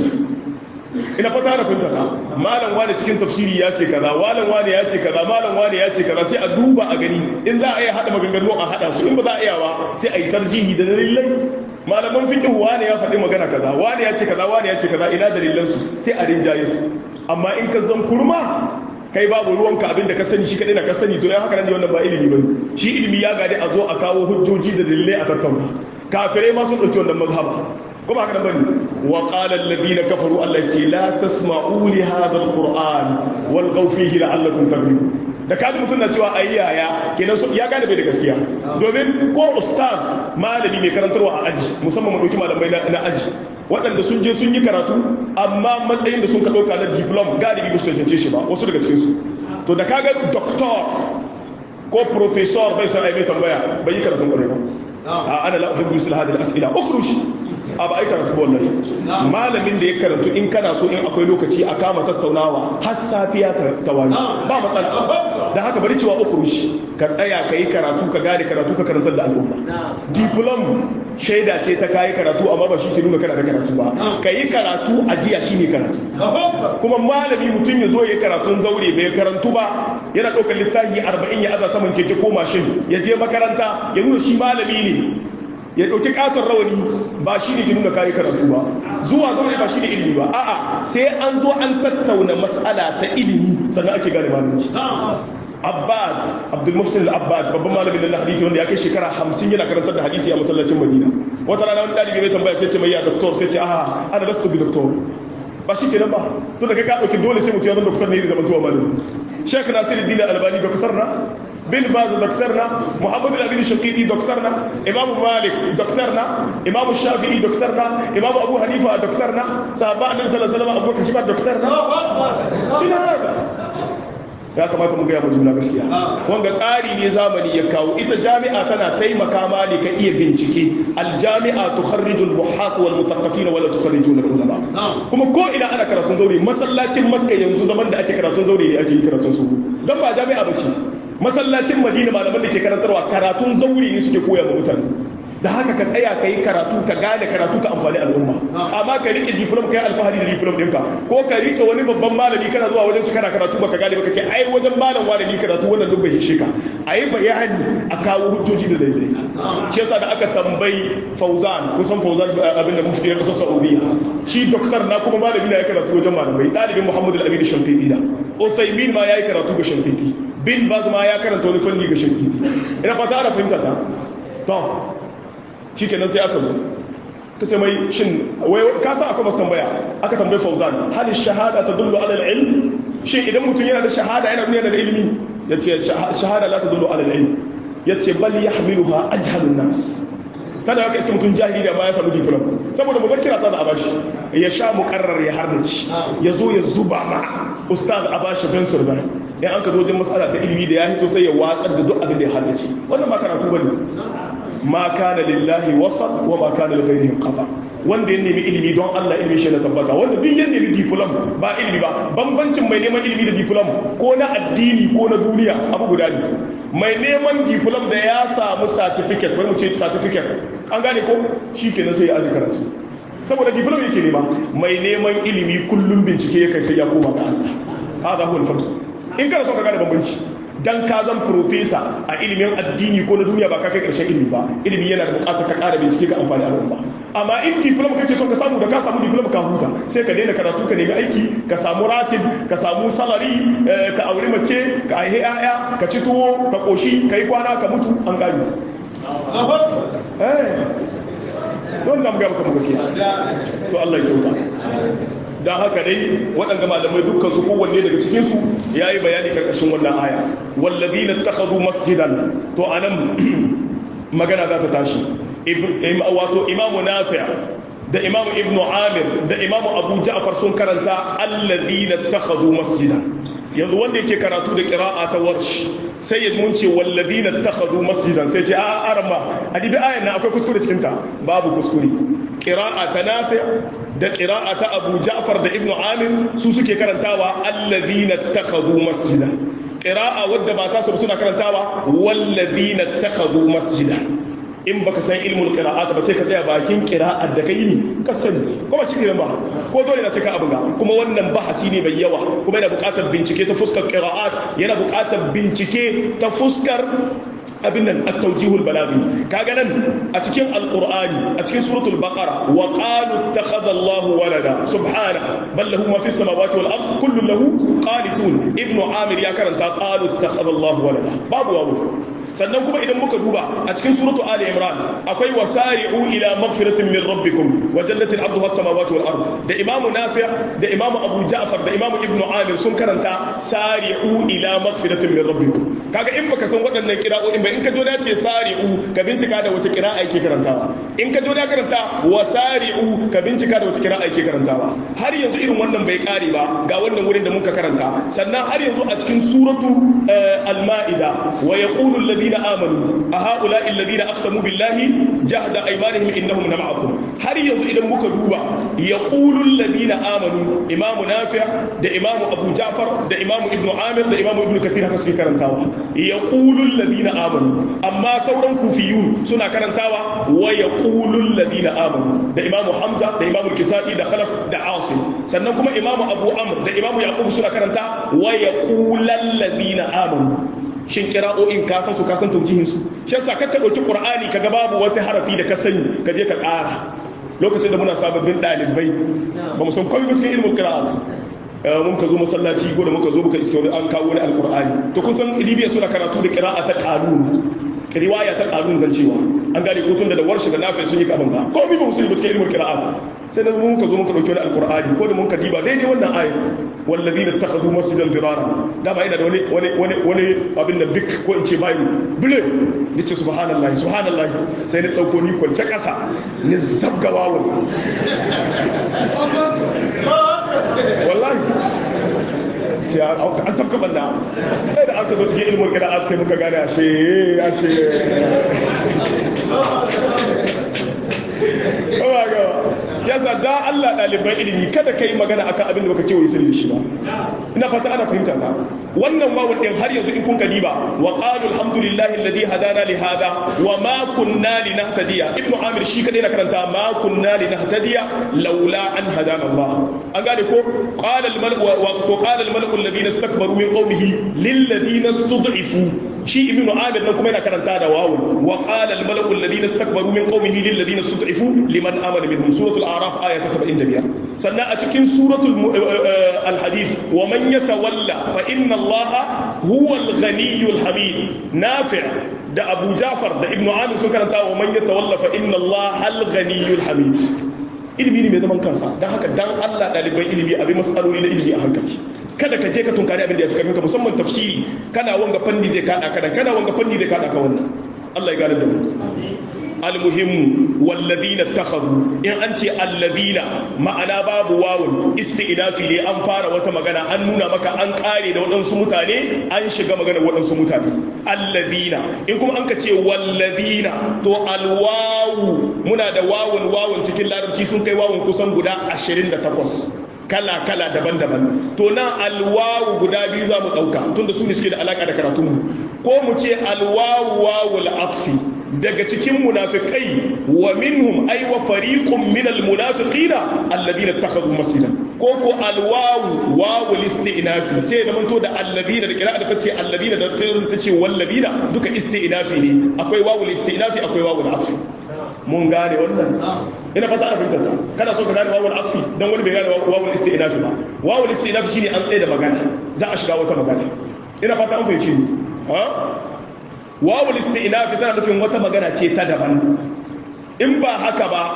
ina fata da finta ta malam wani cikin tafsiri ya ce kaza malam wani ya ce kaza malam wani ya ce kaza sai a duba a gani in za a iya hada maganganu a hada su in ba za a iya ba sai a yi tarjihi da dalilai malaman fiqh wani ya faɗi magana kaza wani ya ce kaza wani ya ce kaza ina dalilansu sai a rinjaye su amma in ka zan kurma kai babu ruwanka abinda ka sani shi kadai na ka sani to ya haka nan ne wannan ba ilimi bane shi ilimi ya gade a zo a kawo hujjoji da dalilai a tattauna kafirai ma sun dauki wannan mazhaba kuma haka nan bane wa qala alladhina kafaru allati la tasma'u li hadha alquran walghaw fihi la'allakum taghlibun da kaji mutum na cewa ayi yaya kenan ya gane bai da gaskiya domin ko ustaz malami mai karantarwa a aji musamman mu dauki malamai na aji waɗanda sun je sun yi karatu amma matsayin da sun ka ɗauka na diplom galibi ba su cancance shi ba wasu daga cikinsu to da kaga doktor ko professor bai san aibai tambaya bai yi karatun ƙwarai ba a ana la'uhibbu misal hadil as'ila ukhruj a ba ai karatu wallahi malamin da ya karantu in kana so in akwai lokaci a kama tattaunawa har safiya ta wani ba matsala da haka bari cewa ukhruj ka tsaya ka yi karatu ka gane karatu ka karantar da al'umma diplom shaida ce ta kayi karatu amma ba shi ke nuna kana da karatu ba ka yi karatu a jiya shi ne karatu kuma malami mutum ya zo ya karatun zaure bai karantu ba yana ɗaukar littafi arba'in ya aza saman keke ko mashin ya je makaranta ya nuna shi malami ne ya ɗauki ƙaton rawani ba shi ne ke nuna kayi karatu ba zuwa zaure ba shi ne ilimi ba a'a sai an zo an tattauna mas'ala ta ilimi sannan ake gane malami abbad abdulmuhsin al-abbad babban malamin na hadisi wanda ya kai shekara hamsin yana karantar da hadisi a masallacin madina wata rana wani dalibi mai tambaya sai ce mai ya doktor sai ce aha ana lastu bi doktor ba shi kenan ba to da kai ka dauki dole sai mutum ya zama doktor ne da zamantowa malami sheikh nasiruddin albani doktor na bin baz doktor na muhammad al-amin shaqidi doktor na imam malik doktor na imam shafi'i doktor na imam abu hanifa doktor na sahaba annabi sallallahu alaihi wasallam abubakar shi ba doktor na shi na ya kamata mu gaya mu juna gaskiya wanga tsari ne zamani ya kawo ita jami'a tana taimaka ma ne ka iya bincike aljami'a tukharriju almuhath wal muthaqqafin wala tukharriju ulama kuma ko ina ana karatun zaure masallacin makka yanzu zaman da ake karatun zaure ne ake yi karatun su dan ba jami'a bace masallacin madina malaman da ke karantarwa karatun zaure ne suke koya ma mutane da haka ka tsaya ka yi karatu ka gane karatu ka amfani al'umma amma ka rike diplom ka yi alfahari da diplom ɗinka ko ka rike wani babban malami kana zuwa wajen shi kana karatu baka gane baka ce ai wajen malam malami karatu wannan duk bai shi ka a yi bayani a kawo hujjoji da daidai shi yasa da aka tambayi fauzan kusan fauzan abin da mufti ya kasar saudiya shi doktor na kuma malami na ya karatu wajen malamai ɗalibin muhammadu al-amin shankiti da usaimin ma ya yi karatu ga shankiti bin baz ma ya karanta wani fanni ga shankiti ina fata ana fahimta ta to shi kenan sai aka zo ka ce mai shin wai ka sa akwai masu tambaya aka tambayi fauzan hali shahada ta dullu alal ilm shin idan mutum yana da shahada yana nuna da ilimi ya ce shahada la ta dullu alal ilm ya ce bal ya hamiluha ajhalun nas tana haka iska mutum jahili da ma ya samu diplom saboda muzakkira ta da abashi ya sha muqarrar ya hardaci ya zo ya zuba ma ustaz abashi fensur da in an ka zo wajen mas'ala ta ilimi da ya hito sai ya watsar da duk abin da ya hardace wannan ba karatu bane ma kana lillahi wasal wa ma kana lighairihi qata wanda ya nemi ilimi don Allah ilimi shi na tabbata wanda duk ya nemi diplom ba ilimi ba bambancin mai neman ilimi da diplom ko na addini ko na duniya abu guda ne mai neman diplom da ya samu certificate wai mu ce certificate an gane ko shi kenan sai ya aji karatu saboda diplom yake nema mai neman ilimi kullum bincike ya kai sai ya koma ga Allah hada huwa al in kana so ka gane bambanci dan ka zan profesa a ilimin addini ko na duniya ba ka kai karshen ilimi ba ilimi yana da bukatar ka kara bincike ka amfani al'umma amma in diploma kake so ka samu da ka samu diploma ka huta sai ka daina karatu ka nemi aiki ka samu ratib ka samu salari ka auri mace ka aihe yaya ka ci tuwo ka koshi ka yi kwana ka mutu an gari eh don da muga maka gaskiya to Allah ya kyauta don haka dai waɗanda malamai dukkan su kowanne daga cikinsu ya yi bayani karkashin wannan aya wallazi na takhadu masjidan to anan magana za ta tashi wato imamu nafi' da imamu ibnu amir da imamu abu ja'far sun karanta alladhina takhadhu masjidan yanzu wanda yake karatu da qira'a ta warsh sai ya mun ce walladhina takhadhu masjidan sai ce a arama adibi ayan nan akwai kuskure cikin ta babu kuskure qira'a ta nafi' da qira'a ta abu ja'far da ibnu amir su suke karantawa alladhina takhadhu masjidan qira'a wadda ba ta su suna karantawa walladhina takhadhu masjidan in baka san ilmul qira'at ba sai ka tsaya bakin qira'ar da kai ne ka sani kuma shi ne ba ko dole na sai ka abin ga kuma wannan bahasi ne mai yawa kuma yana buƙatar bincike ta fuskar qira'at yana buƙatar bincike ta fuskar abin nan at-tawjihul balaghi kaga nan a cikin alqur'ani a cikin suratul baqara wa qalu ittakhadha Allahu walada subhana bal lahu ma fis samawati wal ard kullu lahu qanitun ibnu amir ya karanta qalu ittakhadha Allahu walada babu wawu sannan kuma idan muka duba a cikin suratu ali imran akwai wasari'u ila magfiratin min rabbikum wa jannatin arduha as-samawati wal ard da imam nafi' da imam abu ja'far da imam ibnu amir sun karanta sari'u ila magfiratin min rabbikum kaga in baka san waɗannan kira'o'in ba in ka jona ce sari'u ka bincika da wace kira'a yake karantawa in ka jona karanta wasari'u ka bincika da wace kira'a yake karantawa har yanzu irin wannan bai kare ba ga wannan wurin da muka karanta sannan har yanzu a cikin suratu al-ma'ida wa yaqulu alladhi الذين آمنوا أهؤلاء الذين أقسموا بالله جهد أيمانهم إنهم لمعكم هل ينزو إذا مكدوبا يقول الذين آمنوا إمام نافع ده إمام أبو جعفر ده إمام ابن عامر ده إمام ابن كثير هكذا كرنتاوا يقول الذين آمنوا أما سورا كوفيون سنة كرنتاوا ويقول الذين آمنوا ده إمام حمزة ده إمام الكسائي ده خلف ده عاصم سننكم إمام أبو أمر ده إمام يعقوب سنة كرنتا ويقول الذين آمنوا shin kira'o'in ka san su ka san taujihin su shi yasa kakka dauki qur'ani kaga babu wata harafi da ka sani ka je ka ƙara lokacin da muna sababbin dalibai ba mu san komai ba cikin ilmin qira'at mun ka zo masallaci ko da muka zo muka iske wani an kawo wani alqur'ani to kun san libya suna karatu da qira'a ta qanun riwaya ta qanun zan cewa an gane ko tun da warshi da nafi sun yi kaban ba komai ba mu sani ba cikin ilmin qira'at sai da mun ka zo muka dauki wani alqur'ani ko da mun ka diba daidai wannan ayat والذين اتخذوا مسجدا ضرارا da ba ina da wani wani wani wani abin da bik ko in ce bayu bile nace subhanallahi subhanallahi sai na dauko ni kwance kasa ni zabga wawun wallahi ce an tafka banda sai da aka zo cikin ilmin qira'at sai muka gane ashe ashe Ba ga yasa da Allah ɗaliban ilimi kada ka yi magana akan abin da baka kewaye sirri shi ba ina fata ana fahimta ta wannan wawun din har yanzu in kun ka diba wa qalu alhamdulillahi alladhi hadana li hada wa ma kunna linahtadiya ibnu amir shi kadai na karanta ma kunna linahtadiya laula an hadana Allah an gane ko qala al malak wa to qala al malak alladhina istakbaru min qawmihi lil ladina stud'ifu shi ibnu amir nan kuma yana karanta da wawun wa qala al malak alladhina istakbaru min qawmihi lil ladina stud'ifu liman amana minhum suratul a'raf aya ta 75 sannan a cikin suratul al-hadid wa man yatawalla fa inna allaha huwa al-ghaniyyul hamid nafi' da abu ja'far da ibnu amir sun karanta wa man yatawalla fa inna allaha al-ghaniyyul hamid ilimi ne mai zaman kansa don haka dan Allah ɗaliban ilimi abin matsaloli na ilimi a hankali kada ka je ka tunkari abin da ya fi karfinka musamman tafsiri kana wanga fanni zai kada ka kana wanga fanni zai kada ka wannan Allah ya gane da mu almuhimmu wallazina takhadhu in an ce allazina ma'ana babu wawun isti'nafi ne an fara wata magana an nuna maka an kare da waɗansu mutane an shiga magana waɗansu mutane allazina in kuma an ka ce wallazina to alwawu muna da wawun wawun cikin larabci sun kai wawun kusan guda 28 kala-kala daban-daban to nan alwawu guda biyu za mu ɗauka tunda su ne suke da alaƙa da karatunmu ko mu ce alwawu wawul afi daga cikin munafikai wa minhum ay wa fariqun min almunafiqina alladhina ittakhadhu masjidan ko ko alwawu wawul istinafi sai da manto da alladhina da kira'a da tace alladhina da tace walladhina duka istinafi ne akwai wawul istinafi akwai wawul afi mun gane wannan ina fata ana fahimtar ta kana so ka gane wawul afi dan wani bai gane wawul istinafi ba wawul istinafi shine an tsaye da magana za a shiga wata magana ina fata an fahimci ni ha wawul istinafi tana nufin wata magana ce ta daban in ba haka ba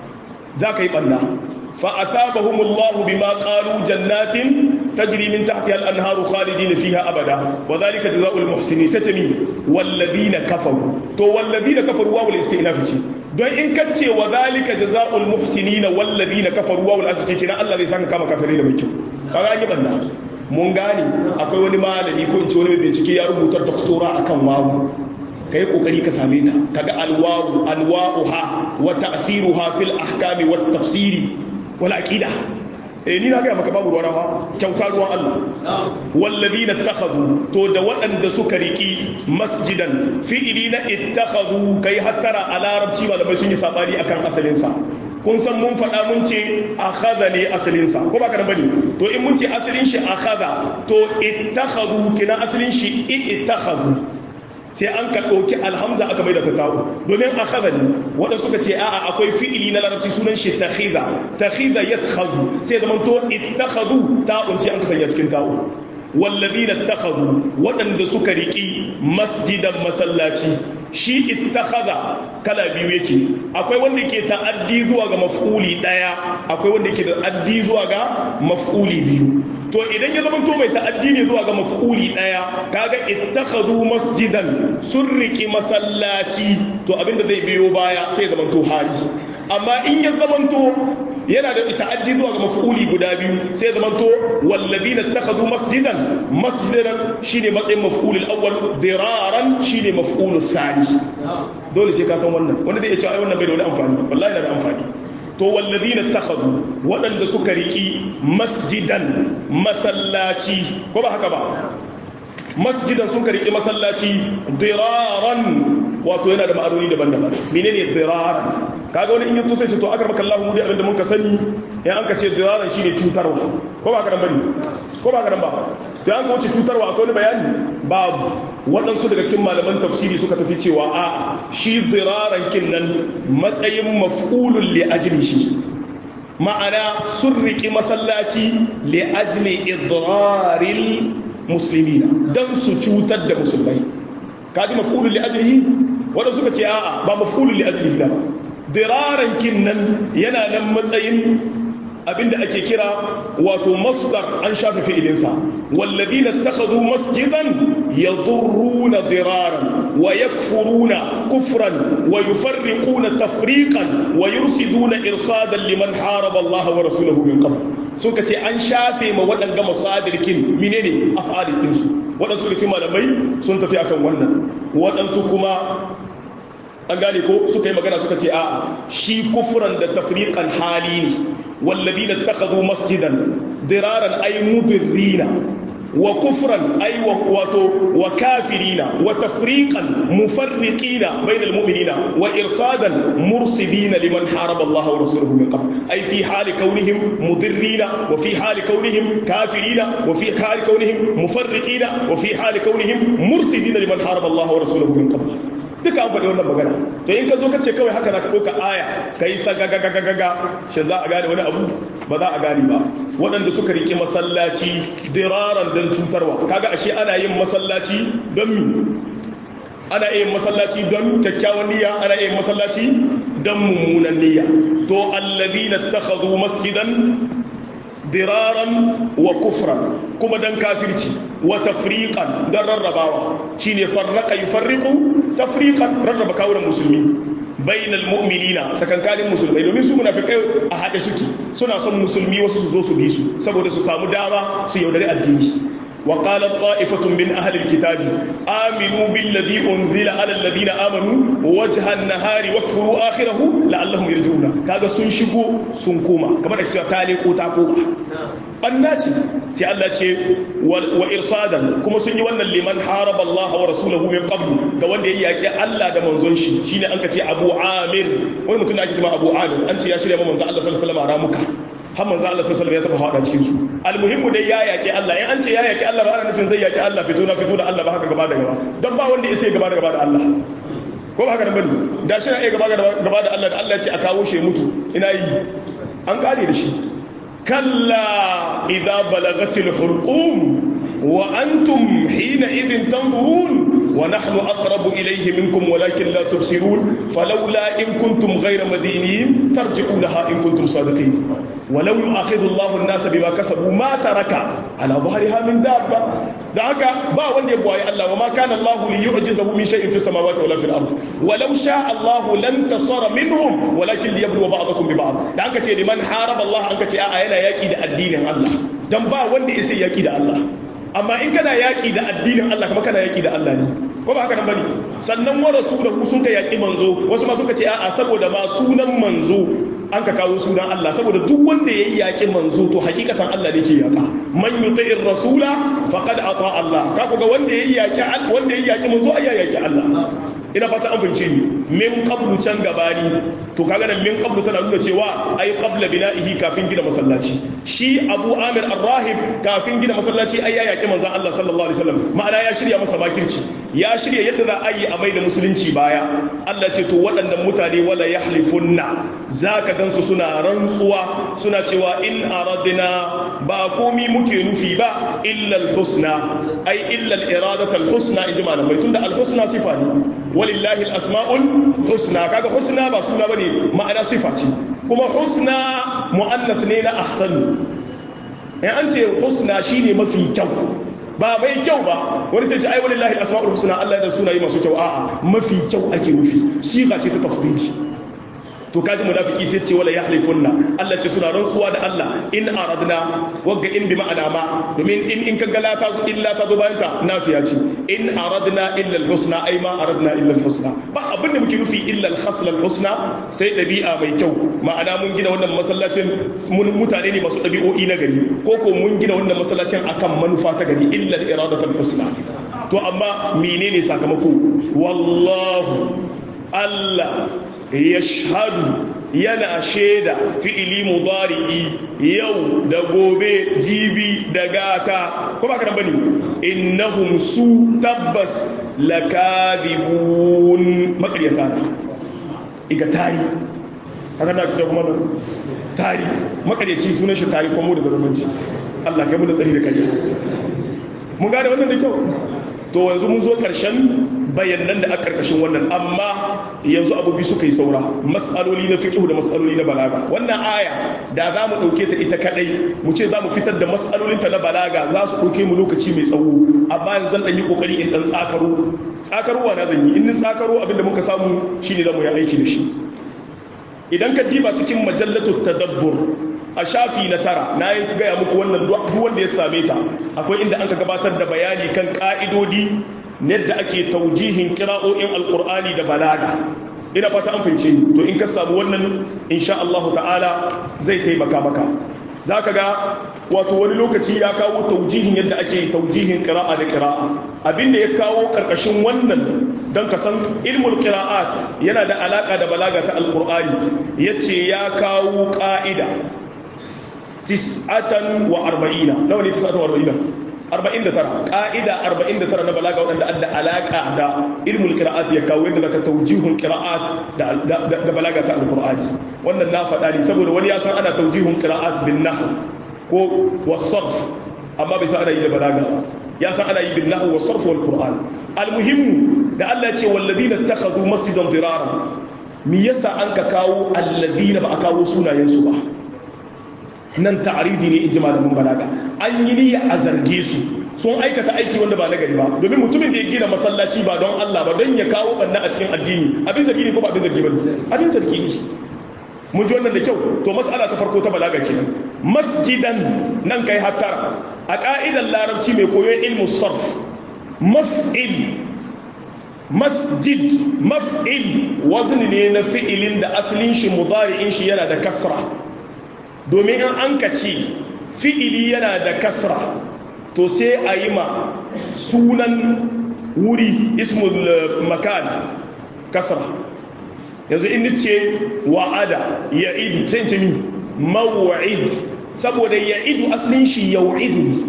za ka yi banda fa asabahumullahu bima qalu jannatin تجري من تحتها الأنهار خالدين فيها أبدا وذلك جزاء المحسنين ستمي والذين كفروا تو والذين كفروا واو الاستئناف don in ka ce wa zalika jazaa'ul muhsinina wal ladina kafaru wa wal asfi kina Allah zai saka kama kafirai da mai kyau kaga an yi banda mun gane akwai wani malami ko in ce wani bincike ya rubuta doktora akan wawu kai kokari ka same ta kaga alwawu anwa'uha wa ta'thiruha fil ahkami wat tafsiri wal aqida eh ni na ga maka babu ruwan ha kyauta ruwan Allah wallazina ittakhadhu to da waɗanda suka riki masjidan fi'ili na ittakhadhu kai hattara a larabci malamai sun yi sabani akan asalin sa kun san mun faɗa mun ce akhadha ne asalin sa ko ba ka bane to in mun ce asalin shi akhadha to ittakhadhu kina asalin shi ittakhadhu sai an ka ɗauki alhamza aka mai da ta tawo domin a kaza ne waɗanda suka ce a'a akwai fi'ili na larabci sunan shi takhiza takhiza yatkhazu sai zaman to ittakhadhu ta'un ce an ka sanya cikin ta'un wallazina ittakhadhu waɗanda suka riki masjidan masallaci shi ittakhadha kala biyu yake akwai wanda yake ta'addi zuwa ga maf'uli daya akwai wanda yake ta'addi zuwa ga maf'uli biyu to idan ya zama to mai ta'addi ne zuwa ga maf'uli daya kaga ittakhadhu masjidan sun riki masallaci to abinda zai biyo baya sai ya zama to hali amma in ya zama to yana da ta'addi zuwa ga maf'uli guda biyu sai ya zama to wallazina ittakhadhu masjidan masjidan shine matsayin maf'ulul awwal diraran shine maf'ulul thani dole sai ka san wannan wanda zai iya cewa ai wannan bai da wani amfani wallahi yana da amfani to wallazina ittakhadhu waɗanda suka riki masjidan masallaci ko ba haka ba masjidan sun ka riki masallaci diraran wato yana da ma'anoni daban-daban menene diraran kaga wani in yi sai ce to aka maka Allah mu dai abinda mun ka sani in an ka ce diraran shine cutarwa ko ba ka dan bane ko ba ka dan ba to an ka wuce cutarwa akwai wani bayani babu waɗansu daga cikin malaman tafsiri suka tafi cewa a shi diraran kin nan matsayin maf'ulun li ajli shi ma'ana sun riƙi masallaci li ajli idraril muslimina dan su cutar da musulmai kaji maf'ulun li ajlihi wanda suka ce a'a ba maf'ulun li ajlihi ba diraran kin nan yana nan matsayin abinda ake kira wato masdar an shafe fi'ilinsa walladina ittakhadhu masjidan yadurruna diraran wa yakfuruna kufran wa yufarriquna tafriqan wa yursiduna irsadan liman haraba Allah wa rasulahu min qabl sun kace an shafe ma waɗanga masadirkin menene af'alin din su waɗansu da malamai sun tafi akan wannan waɗansu kuma an gane ko suka yi magana suka ce a'a shi kufran da tafriqan hali ne walladina ittakhadhu masjidan diraran ay mudirrina wa kufran ay wato wa kafirina wa tafriqan mufarriqina bayna almu'minina wa irsadan mursidina liman haraba Allah wa rasuluhu min qabl ay fi hali kaunihim mudirrina wa fi hali kaunihim kafirina wa fi hali kaunihim mufarriqina wa fi hali kaunihim mursidina liman haraba Allah wa rasuluhu min qabl duka an faɗi wannan magana to in ka zo ka ce kawai haka za ka ɗauka aya ka yi sagagagagaga shi za a gane wani abu ba za a gane ba waɗanda suka riƙe masallaci diraran don cutarwa kaga ashe ana yin masallaci don mi ana yin masallaci don kyakkyawan niyya ana yin masallaci don mummunan niyya to alladhina takhadhu masjidan diraran wa kufran kuma dan kafirci wa tafriqan dan rarrabawa shine farraqa yufarriqu tafriqan rarraba kawunan musulmi bainal mu'minina sakankanin musulmai domin su munafikai a hade suke suna son musulmi wasu su zo su bi su saboda su samu dama su yaudari addini وقالت طائفة من أهل الكتاب آمنوا بالذي أنزل على الذين آمنوا وجه النهار واكفروا آخره لعلهم يرجعون كذا سنشقوا سنكوما كما نكتب تالي قوتا قوما ɓannaci sai Allah ce wa irsadan kuma sun yi wannan liman haraba Allah wa rasulahu min qablu ga wanda ya yaki Allah da manzon shi shine an ka ce Abu Amir wani mutum da ake cewa Abu Amir an ce ya shirya ma manzon Allah sallallahu alaihi wasallam ramuka har manzon Allah sallallahu alaihi wasallam ya taba hada cikin su almuhimmu dai ya yaki Allah in an ce ya yaki Allah ba ana nufin zai yaki Allah fito na fito da Allah ba haka gaba da gaba dan ba wanda ya sai gaba da gaba da Allah ko ba haka nan bane da shi na iya gaba gaba da Allah da Allah ya ce a kawo shi mutu ina yi an kare da shi كلا إذا بلغت الحلقوم وأنتم حينئذ تنظرون wa nahnu aqrabu ilayhi minkum walakin la tubsirun falawla in kuntum ghayra madinin tarji'unaha in kuntum sadiqin ولو يؤاخذ الله الناس بما كسبوا ما ترك على ظهرها من دابة da haka ba wanda ya buwaye Allah wa ma kana Allah li yu'jizahu min shay'in fis samawati wala fil ard walau sha Allah lan tasara minhum walakin liyabluwa ba'dakum bi ba'd da haka ce liman haraba Allah an ka ce a'a yana yaki da addinin Allah dan ba wanda ya sai yaki da Allah amma in kana yaki da addinin Allah kuma kana yaki da Allah ne ko ba haka nan bane sannan wa rasulahu sun ka yaki manzo wasu ma suka ce a'a saboda ma sunan manzo an ka kawo sunan Allah saboda duk wanda ya yi yaƙi manzo to hakikatan Allah ne ke yaƙa man yuti'ir rasula faqad ata Allah ka ga wanda ya yi yaƙi wanda ya yi yaƙi manzo ai ya yaƙi Allah ina fata an fahimce ni min qablu can gabani to kaga nan min qablu tana nuna cewa ai qabla bina'ihi kafin gina masallaci shi Abu Amir Ar-Rahib kafin gina masallaci ai ya yaƙi manzon Allah sallallahu alaihi wasallam ma'ana ya shirya masa makirci ya shirya yadda za a yi a mai da musulunci baya Allah ce to waɗannan mutane wala yahlifunna zaka gansu suna rantsuwa suna cewa in aradna ba komi muke nufi ba illa al-husna ai illa al-iradatu al-husna inji malamai tunda al-husna sifa ne walillahi al-asma'ul husna kaga husna ba suna bane ma'ana sifa ce kuma husna muannath ne na ahsan in an ce husna shine mafi kyau ba mai kyau ba wani sai ce ai walillahi al-asma'ul husna Allah da sunayi masu kyau a'a mafi kyau ake nufi siga ce ta tafdili to kaji munafiki sai ce wala yahlifunna Allah ce suna rantsuwa da Allah in aradna wagga in bi ma'ana ma domin in in kaga la tazo illa tazo bayan ta nafiya ce in aradna illa al-husna ai ma aradna illa al-husna ba abin da muke nufi illa al-khasl al-husna sai dabi'a mai kyau ma'ana mun gina wannan masallacin mun mutane ne masu dabi'o'i na gari ko ko mun gina wannan masallacin akan manufa ta gari illa al-iradatu al-husna to amma menene sakamako wallahu Allah ya shahadu yana shaida fi'ili mudari'i yau da gobe jibi da gata ko ba ka bane innahum su tabbas lakadibun makaryata ne iga tari haka na fita kuma tari makaryaci sunan shi tari kuma da zarmanci Allah kai mu da tsari da kariya mun gane wannan da kyau to yanzu mun zo karshen bayanan da a karkashin wannan amma yanzu abubi suka yi saura matsaloli na fiqh da matsaloli na balaga wannan aya da za mu ɗauke ta ita kadai mu ce za mu fitar da matsalolinta na balaga za su ɗauke mu lokaci mai tsawo amma yanzu zan ɗan yi ƙoƙari in ɗan tsakaro tsakarowa na zan yi in ni tsakaro abinda muka samu shine za mu yi aiki da shi idan ka diba cikin majallatu tadabbur a shafi na tara na yi gaya muku wannan duk wanda ya same ta akwai inda an ka gabatar da bayani kan ka'idodi yadda ake taujihin kira'o'in alkur'ani da balaga ina fata an fince ni to in ka samu wannan insha Allah ta'ala zai taimaka maka zaka ga wato wani lokaci ya kawo taujihin yadda ake taujihin qira'a da qira'a abinda ya kawo karkashin wannan don ka san ilmul qira'at yana da alaka da balaga ta alqur'ani yace ya kawo ka'ida tis'atan wa arba'ina nawa ne tis'atan wa arba'ina 49 ka'ida 49 na balaga waɗanda adda alaka da ilmul qira'at ya kawo yadda zaka tawjihun qira'at da da balaga ta alqur'ani wannan na faɗa ne saboda wani ya san ana tawjihun qira'at bin nahw ko wasarf amma bai san ana yi da balaga ya san ana yi bin nahw wasarf wal qur'an almuhimmu da Allah ya ce walladina ittakhadhu masjidan dirara me yasa an ka kawo alladina ba a kawo sunayen su ba nan ta'aridi ne in ji malamin balaga an yi niyya a zarge su sun aikata aiki wanda ba nagari ba domin mutumin da ya gina masallaci ba don Allah ba don ya kawo banna a cikin addini abin zargi ne ko ba abin zargi ba abin zargi ne mun ji wannan da kyau to mas'ala ta farko ta balaga kenan masjidan nan kai hattara a ka'idar larabci mai koyon ilmu sarf maf'il masjid maf'il wazni ne na fi'ilin da asalin shi mudari'in shi yana da kasra domin in an ka ce fi'ili yana da kasra to sai a yi ma sunan wuri ismul makan kasra yanzu in ce wa'ada ya idu sai ce mi mawa'id saboda ya idu asalin shi yau'idu ne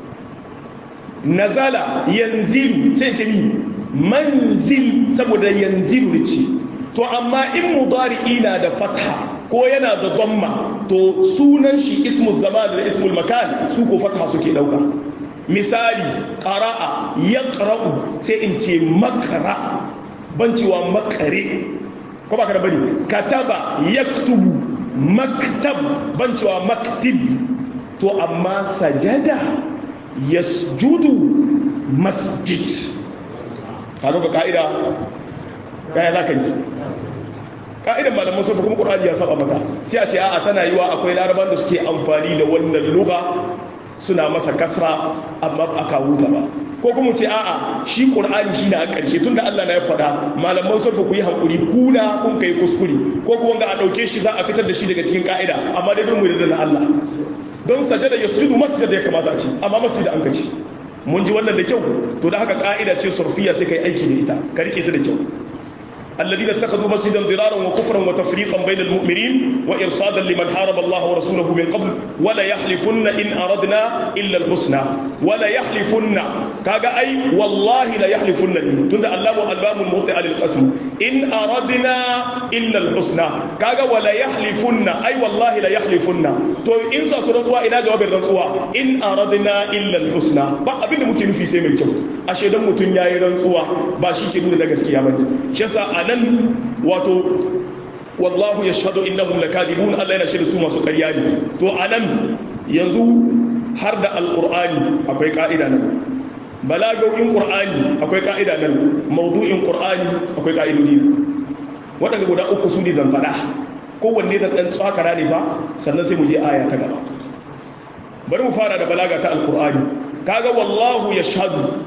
nazala yanzilu sai ce mi manzil saboda yanzilu ne ce to amma in mudari'i na da fatha ko yana da dhamma to sunan shi ismul zaman da ismul makan su ko fatha suke dauka misali qara'a yaqra'u sai in ce makra ban cewa makare ko ba ka da bane kataba yaktubu maktab ban cewa maktib to amma sajada yasjudu masjid kaga ga ka'ida kaya za ka yi ka'idan malaman sufa kuma ƙur'ani ya saba mata sai a ce a'a tana yiwa akwai laraban da suke amfani da wannan luga suna masa kasra amma ba a kawo ta ba ko kuma ce a'a shi ƙur'ani shi na a ƙarshe tunda Allah na ya faɗa malaman sufa ku yi hankuri kuna kun kai kuskure ko kuma ga a ɗauke shi za a fitar da shi daga cikin ka'ida amma dai don mu da na Allah don sajada yasjudu masjid ya kamata a ce amma masjid an kaci mun ji wannan da kyau to da haka ka'ida ce surfiya sai kai aiki da ita ka rike ta da kyau الذين اتخذوا مسجدا ضرارا وكفرا وتفريقا بين المؤمنين وارصادا لمن حارب الله ورسوله من قبل ولا يحلفن ان اردنا الا الحسنى ولا يحلفن كاغا اي والله لا يحلفن تند الله الباب الموطئ للقسم ان اردنا الا الحسنى كاغا ولا يحلفن اي والله لا يحلفن تو ان za su rantsuwa ina jawabin rantsuwa in aradna illa alhusna ba abin da muke nufi sai mai kyau ashe dan mutun yayi rantsuwa ba shi ke nuna na gaskiya bane shi yasa anan wato wallahu yashhadu innahum lakadibun Allah yana shirye su masu ƙarya ne to anan yanzu har da alqur'ani akwai ka'ida nan balagogin qur'ani akwai ka'ida nan mawdu'in qur'ani akwai ka'idodi waɗanda guda uku su ne zan faɗa kowanne da ɗan tsakara ne ba sannan sai mu je aya ta gaba bari mu fara da balaga ta alqur'ani kaga wallahu yashhadu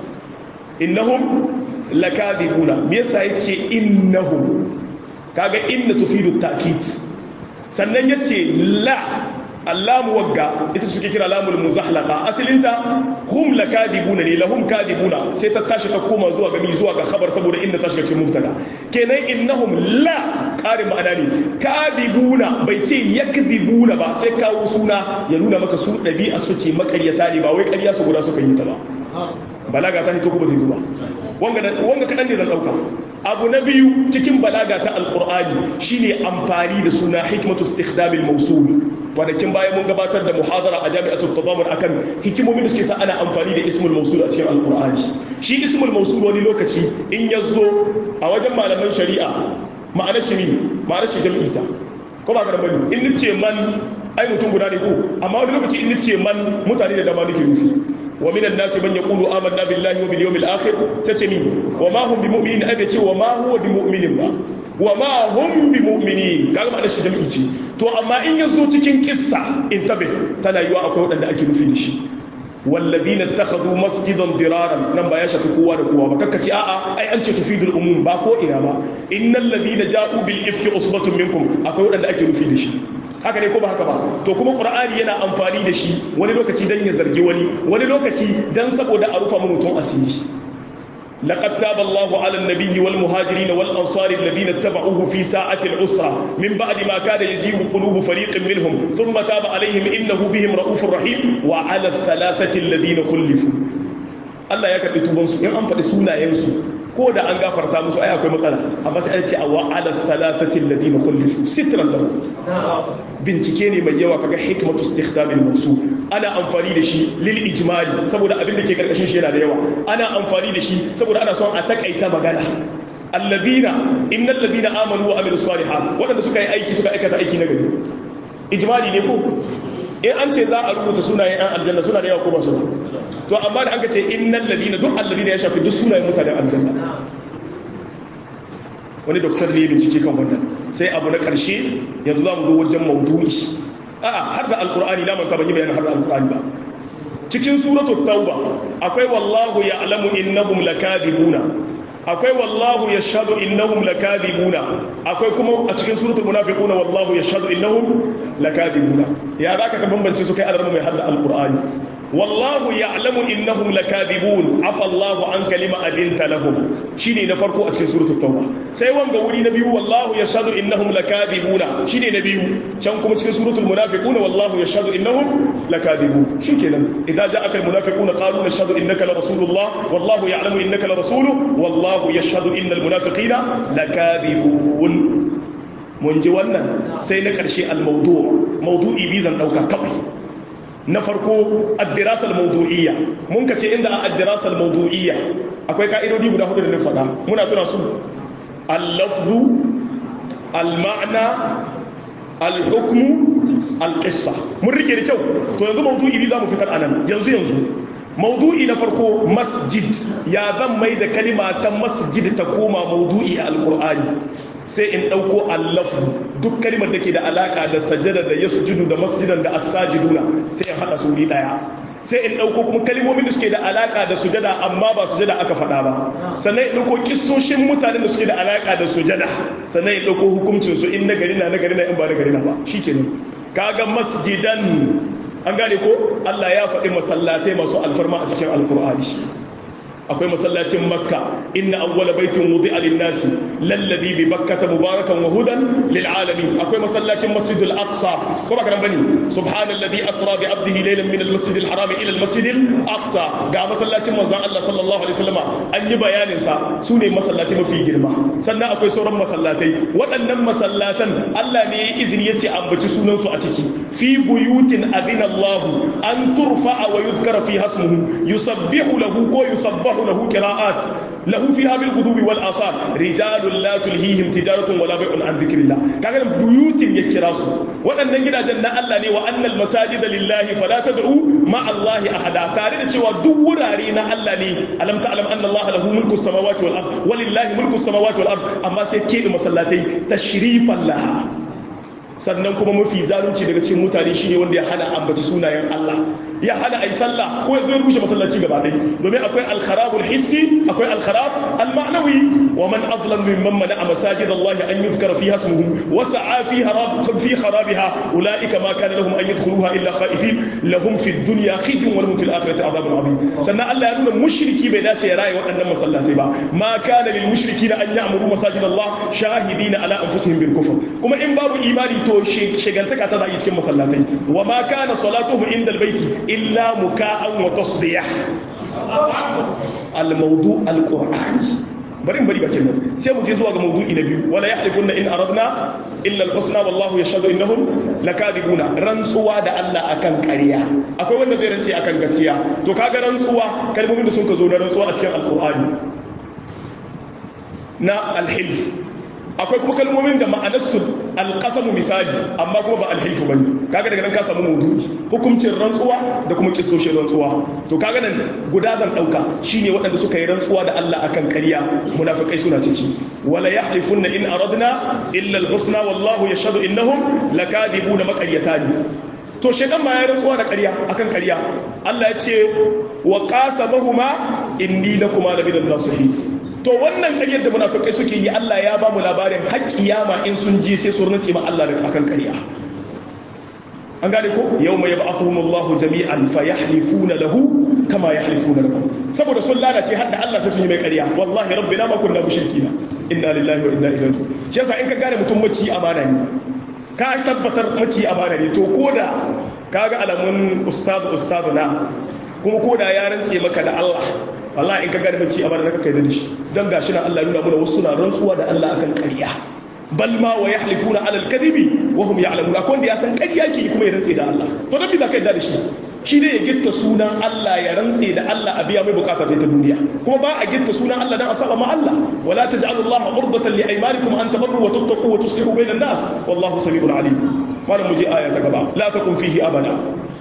innahum lakadibuna me yasa yace innahum kaga inna tufidu ta'kid sannan yace la allamu wagga ita suke kira lamul muzahlaqa asalinta hum lakadibuna ne lahum kadibuna sai ta tashi ta koma zuwa ga zuwa ga khabar saboda inda ta shiga cikin mubtada kenan innahum la qarin ma'ana ne kadibuna bai ce yakdibuna ba sai kawo suna ya nuna maka su dabi'a su ce makaryata ne ba wai ƙarya su guda suka yi ta ba balaga ta hito ko ba ta hito ba wanga kaɗan ne zan ɗauka abu na biyu cikin balaga ta alƙur'ani shine amfani da suna hikmatu istikhdamil mawsul kwanakin bayan mun gabatar da muhadara a jami'atul tadamun akan hikimomin da suke sa ana amfani da ismul mawsul a cikin alƙur'ani shi ismul mawsul wani lokaci in ya zo a wajen malaman shari'a ma'anar shi ne ma'anar shi jam'i ta ko ba ka da bane in nace man ai mutum guda ne ko amma wani lokaci in nace man mutane da dama nake nufi ومن الناس من يقول آمنا بالله وباليوم الآخر تتمي وما هم بمؤمنين أبيتي وما هو بمؤمن با وما هم بمؤمنين kaga ma'anar shi jami'i ce to amma in yazo cikin kissa intabe tana yiwa akwai wadanda ake nufi da shi والذين اتخذوا مسجدا ضرارا nan ba ya shafi kowa da kowa ba kakkaci a'a ai an ce tufidul umum ba ko ina ba innal ladina ja'u bil ifki usbatun minkum akwai wadanda ake nufi da shi haka ne ko ba haka ba to kuma qur'ani yana amfani da shi wani lokaci dan ya zargi wani wani lokaci dan saboda a rufa mutum asiri لقد تاب الله على النبي والمهاجرين والأنصار الذين اتبعوه في ساعة العسرة من بعد ما كاد يزيغ قلوب فريق منهم ثم تاب عليهم إنه بهم رؤوف رحيم وعلى الثلاثة الذين خلفوا الله يكفي توبنسو إن أنفد سونا ينسو ko da an gafarta musu ai akwai matsala amma sai an ce awa ala thalathati alladhina khulifu sitran lahu bincike ne mai yawa kaga hikmatu istikhdam al-mawsul ana amfani da shi lil ijmali saboda abin da ke karkashin shi yana da yawa ana amfani da shi saboda ana son a takaita magana alladhina innal ladhina amanu wa amilus salihat wadanda suka yi aiki suka aikata aiki na gari ijmali ne ko in an ce za a rubuta sunayen yan aljanna suna da yawa ko ba su to amma da an ka ce innal ladina duk alladina ya shafi duk sunayen mutanen aljanna wani doktor ne bincike kan wannan sai abu na karshe yanzu za mu zo wajen maudu'i a'a har da alqur'ani na manta ban yi bayanin har da alqur'ani ba cikin suratul tauba akwai wallahu ya'lamu innahum lakadibuna akwai wallahu yashhadu innahum lakadibuna akwai kuma a cikin suratul munafiquna wallahu yashhadu innahum lakadibuna ya zaka ka bambance su kai alarmu mai hadda alqur'ani wallahu ya'lamu innahum lakadibun afa Allahu an kalima adinta lahum shine na farko a cikin suratul tauba sai wanga wuri na biyu wallahu yashhadu innahum lakadibuna shine na biyu can kuma cikin suratul munafiquna wallahu yashhadu innahum lakadibun shikenan idza ja'aka almunafiquna qalu nashhadu innaka la rasulullah wallahu ya'lamu innaka la rasuluhu wallahu yashhadu innal munafiqina lakadibun mun ji wannan sai na ƙarshe al-mawdu' mawdu'i bi zan dauka kawai na farko ad-dirasa al-mawdu'iyya mun kace inda ad-dirasa al-mawdu'iyya akwai ka'idodi guda hudu da na faɗa muna tuna su al-lafzu al-ma'na al-hukmu al-qissa mun rike da kyau to yanzu mawdu'i za mu fitar anan yanzu yanzu maudu'i na farko masjid ya zan mai da kalima ta masjid ta koma maudu'i a alkur'ani sai in ɗauko allafu duk kalimar da ke da alaƙa da sajada da yasjudu da masjidan da asajiduna sai in haɗa su ɗaya sai in ɗauko kuma kalimomin da suke da alaƙa da sujada amma ba sujada aka faɗa ba sannan in ɗauko kissoshin mutanen da suke da alaƙa da sujada sannan in ɗauko hukuncin su in na gari na na gari na in ba na gari na ba shikenan kaga masjidan an gane ko Allah ya faɗi masallatai masu alfarma a cikin alkur'ani akwai masallacin makka inna awwala baitin wudi'a lin-nasi lalladhi bi bakkata mubarakan wa hudan lil alamin akwai masallacin masjidul aqsa ko ba karan bane subhanalladhi asra bi 'abdihi laylan min al-masjidil haram ila al-masjidil aqsa ga masallacin manzon Allah sallallahu alaihi wasallam an yi bayanin sa sune masallatai mafi girma sannan akwai sauran masallatai waɗannan masallatan Allah ne ya izini yace ambaci sunan su a ciki fi buyutin adina Allah an turfa'a wa yuzkara fi hasmuhu yusabbihu lahu ko yusabbahu له قراءات له فيها بالغدو والآصال رجال لا تلهيهم تجارة ولا بيع عن ذكر الله كان بيوت يكراسو وأن gidajen na Allah ne wa annal masajida lillahi fala tad'u ma Allah ahada tare da cewa duk wurare na Allah ne alam ta'lam anna Allah lahu mulku samawati wal ard walillahi mulku samawati wal ard amma sai ke da masallatai tashrifan laha sannan kuma mafi zalunci daga cikin mutane shine wanda ya hana ambaci sunayen Allah ya hana ayi sallah ko ya zo ya rushe masallaci gaba ɗaya domin akwai alkharabul hissi akwai alkharab alma'nawi wa man azlam mimman mana'a masajid Allah an yuzkara fiha ismuhu wa sa'a fi harab fi kharabiha ulaika ma kana lahum an yadkhuluha illa khaifin lahum fi dunya khizyun wa lahum fil akhirati adhabun adhim sannan Allah ya nuna mushriki bai dace ya raye waɗannan masallatai ba ma kana lil mushrikina an ya'muru masajid Allah shahidina ala anfusihim bil kufr kuma in babu imani to shigantaka ta da cikin masallatai wa ma kana salatuhum inda albayti illa muka'an wa tasbih al-mawdu al-qur'ani bari bari bakin nan sai mu je zuwa ga mawdu'i na biyu wala yahlifunna in aradna illa al-husna wallahu yashhadu innahum lakadibuna rantsuwa da Allah akan ƙarya akwai wanda zai rantse akan gaskiya to kaga rantsuwa kalmomin da sun ka zo na rantsuwa a cikin al-qur'ani na al-hilf akwai kuma kalmomin da ma'anarsu alƙasamu misali amma kuma ba alhilfu bane kaga daga nan ka samu maudu'i hukuncin rantsuwa da kuma kissoshin rantsuwa to kaga nan guda zan dauka shine waɗanda suka yi rantsuwa da Allah akan ƙarya munafikai suna ciki wala yahlifunna in aradna illa alhusna wallahu yashhadu innahum lakadibuna maqaryatani to shedan ma ya rantsuwa da ƙarya akan ƙarya Allah ya ce wa qasamahuma inni lakuma laminal nasihin to wannan ƙaryar da munafikai suke yi Allah ya ba mu labarin har kiyama in sun ji sai su rantse ma Allah da akan ƙarya an gane ko yawma yab'athuhumullahu jami'an fayahlifuna lahu kama yahlifuna lakum saboda sun lalace har da Allah sai sun yi mai ƙarya wallahi rabbina ma kunna mushrikina inna lillahi wa inna ilaihi raji'un shi yasa in ka gane mutum maci amana ne ka tabbatar maci amana ne to koda kaga alamun ustadu ustadu na kuma koda ya rantse maka da Allah wallahi in ka gane mace a bana kai da shi dan gashi na Allah nuna mana wasu na rantsuwa da Allah akan ƙarya bal ma wa yahlifuna ala al-kadhibi wa hum ya'lamun akwai wanda ya san ƙarya ke kuma ya rantse da Allah to dan me za ka yarda da shi shi ne ya gitta sunan Allah ya rantse da Allah a biya mai bukata ta duniya kuma ba a gitta sunan Allah dan a saba ma Allah wala taj'alu Allah urdatan li aymanikum an tabarru wa tattaqu wa tuslihu bayna an-nas wallahu samiul alim malam muje aya ta gaba la takun fihi abada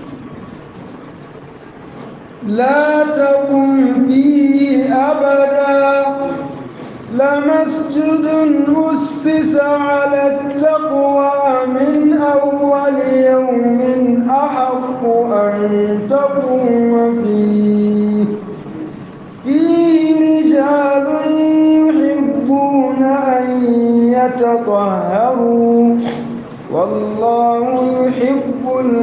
لا تقم فيه أبدا لمسجد أسس على التقوى من أول يوم أحق أن تقوم فيه فيه رجال يحبون أن يتطهروا والله يحب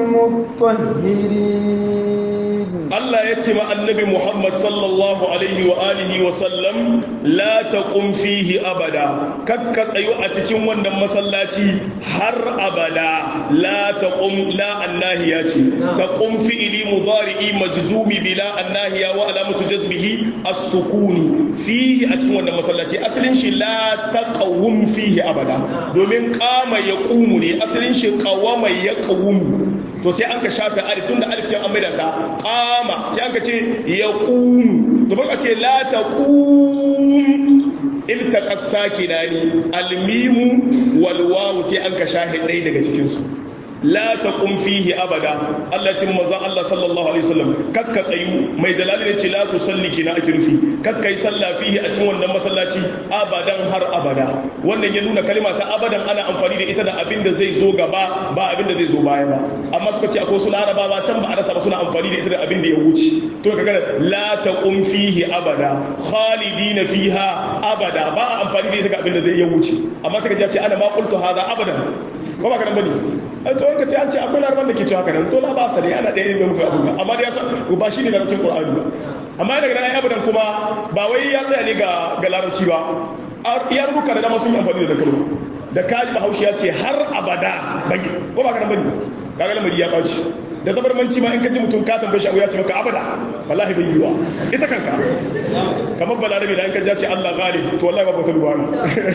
المطهرين Allah ya ce ma annabi Muhammad sallallahu alaihi wa alihi wa sallam la taqum fihi abada kakka tsayu a cikin wannan masallaci har abada la taqum la annahiya ce taqum fi'li mudari'i majzumi bila annahiya wa alamatu jazmihi as-sukuni fihi a cikin wannan masallaci asalin shi la taqawum fihi abada domin qama yaqumu ne asalin shi qawama yaqumu to sai an ka shafe alif tunda alif kin an maida ta qama sai an ka ce yaqum to baka ce la taqum iltaqa sakinani almimu wal wawu sai an ka shafe ɗaya daga cikin su la taqum fihi abada Allah cin manzon Allah sallallahu alaihi wasallam kakka tsayu mai jalali ne ce la tusalli kina ake nufi kakka yi sallah fihi a cikin wannan masallaci abadan har abada wannan ya nuna kalma ta abadan ana amfani da ita da abin da zai zo gaba ba abin da zai zo baya ba amma suka ce akwai su larabawa can ba a rasa ba suna amfani da ita da abin da ya wuce to kaga la taqum fihi abada khalidina fiha abada ba a amfani da ita ga abin da zai ya wuce amma kaga ya ce ana ma qultu hadha abadan ko ba ka nan bane to wanka ce an ce akwai larabar da ke cewa haka nan to la ba sa ne ana ɗaya ne muka abuga amma da ya san ba shi ne larabcin qur'ani ba amma daga nan ai abadan kuma ba wai ya tsaya ne ga ga larabci ba ya rubuka da dama sun yi amfani da kalma da kaji bahaushe ya ce har abada bai ko ba ka nan bane kaga lamari ya baci da zabarmanci ma in ka ji mutum ka tambaye shi abu ya ce maka abada wallahi bai yiwa ita kanka kamar balarabe da in ka ji ce Allah ghalib to wallahi ba ta dubara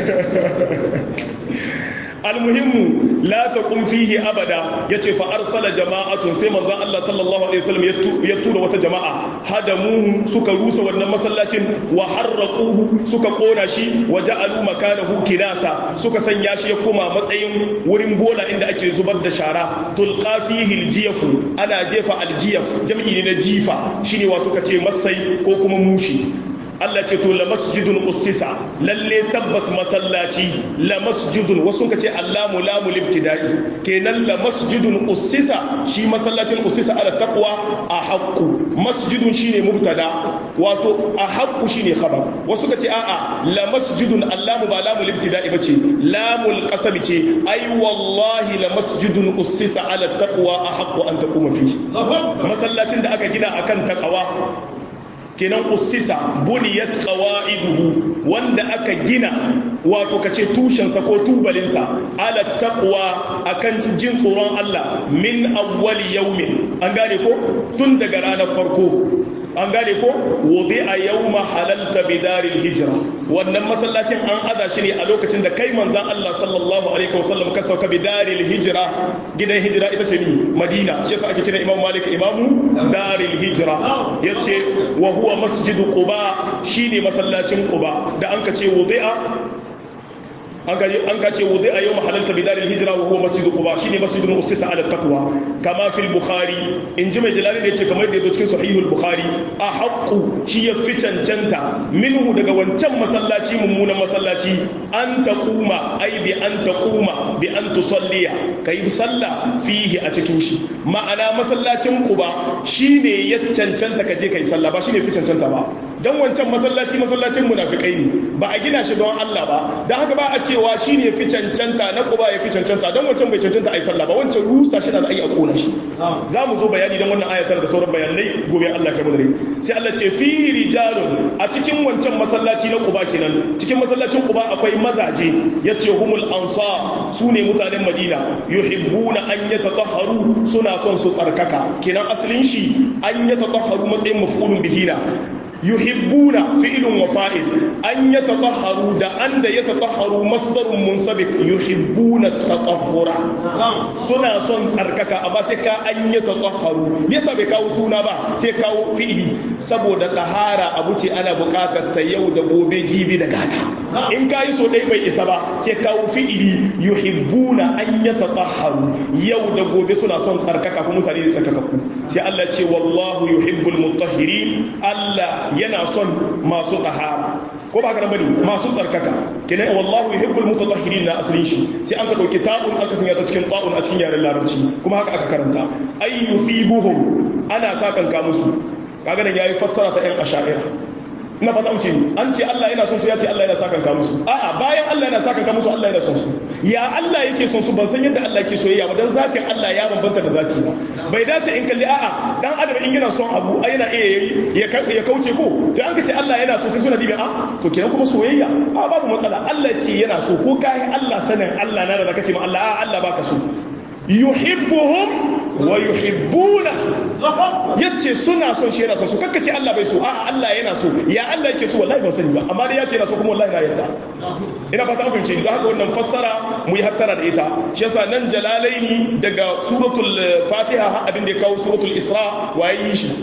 almuhimmu la taqum fihi abada yace fa arsala jama'atun sai manzon Allah sallallahu alaihi wasallam ya tura wata jama'a hadamuhu suka rusa wannan masallacin wa harraquhu suka kona shi wa ja'alu makanahu kinasa suka sanya shi ya koma matsayin wurin bola inda ake zubar da shara tulqa fihi aljiyafu ana jefa aljiyaf jam'i ne na jifa shine wato kace masai ko kuma mushi Allah ce to la masjidun ussisa lalle tabbas masallaci la masjidun wasu ka ce allamu lamu libtida'i kenan la masjidun ussisa shi masallacin ussisa ala taqwa a haqqu masjidun shine mubtada wato a haqqu shine khabar wasu ka ce a'a la masjidun allamu ba lamu libtida'i bace lamul qasam ce ai wallahi la masjidun ussisa ala taqwa a haqqu an taquma fihi masallacin da aka gina akan taqwa kenan ussisa buniyat qawaiduhu wanda aka gina wato kace tushensa ko tubalinsa ala taqwa akan jin tsoron Allah min awwali yawmin an gane ko tun daga ranar farko an gane ko wudi a yawma halalta bidaril hijra wannan masallacin an aza shi ne a lokacin da kai manzan Allah sallallahu alaihi wasallam ka sauka bidaril hijra gidan hijira ita ce ni Madina shi yasa ake kira Imam Malik imamu daril hijra yace wa huwa masjidu Quba shine masallacin Quba da an ka ce wudi'a an ka ce wudu a yau mahalarta bidarin hijira wa huwa masjidu quba shine masjidun usisa ala taqwa kama fil bukhari in ji mai jalali ne ce kamar da yazo cikin sahihul bukhari a haqqu shi ya fi cancanta minhu daga wancan masallaci mummunan masallaci an taquma ai bi an taquma bi an tusalliya kai sallah fihi a cikin shi ma'ana masallacin quba shine ya cancanta ka je kai sallah ba shine fi cancanta ba dan wancan masallaci masallacin munafikai ne ba a gina shi don Allah ba dan haka ba a cewa shi ne fi cancanta na kuba ya fi cancanta don wancan bai cancanta a yi sallah ba wancan rusa shi da a yi a kona shi za mu zo bayani don wannan ayatar da sauran bayanai gobe Allah kai madare sai Allah ce fi rijalun a cikin wancan masallaci na kuba kenan cikin masallacin kuba akwai mazaje yace humul ansar su ne mutanen Madina yuhibbuna an yatatahharu suna son su tsarkaka kenan asalin shi an yatatahharu matsayin maf'ulun bihina yuhibbuna fi'lun wa fa'il an yatatahharu da an da yatatahharu masdarun munsabik yuhibbuna tatahhura suna son tsarkaka amma sai ka an yatatahharu yasa bai kawo suna ba sai kawo fi'ili saboda tahara abu ce ana buƙatar ta yau da gobe jibi da gata in ka yi so ɗaya bai isa ba sai kawo fi'ili yuhibbuna an yatatahharu yau da gobe suna son tsarkaka kuma mutane ne tsarkakakku sai Allah ce wallahu yuhibbul mutahhirin Allah yana son masu ɗahara ko ba ka nan bane masu tsarkaka kenan wallahu yuhibbul mutatahhirin na asalin shi sai an ka dauki ta'un aka sanya ta cikin ta'un a cikin yaren larabci kuma haka aka karanta ay yufibuhum ana sakan ka musu kaga nan yayi fassara ta ɗan asha'ira ina fata mace ni an ce Allah yana son su ya ce Allah yana sakan ka musu a'a bayan Allah yana sakan ka musu Allah yana son su ya Allah yake son su ban san yadda Allah yake soyayya ba dan zakin Allah ya bambanta da zati ba bai dace in kalli a'a dan adam in yana son abu ai yana iya yayi ya kauce ko to an ka ce Allah yana so sai suna dibe a to kenan kuma soyayya a babu matsala Allah ce yana so ko kai Allah sanin Allah na da zaka ce ma Allah a Allah baka so yuhibbuhum wa yuhibbuna yace suna son shi yana son su kakkace Allah bai so a'a Allah yana so ya Allah yake so wallahi ban sani ba amma dai yace yana so kuma wallahi na yarda ina fata an fahimce don haka wannan fassara mu yi hattara da ita shi yasa nan jalalaini daga suratul fatiha har abin da ya kawo suratul isra waye yi shi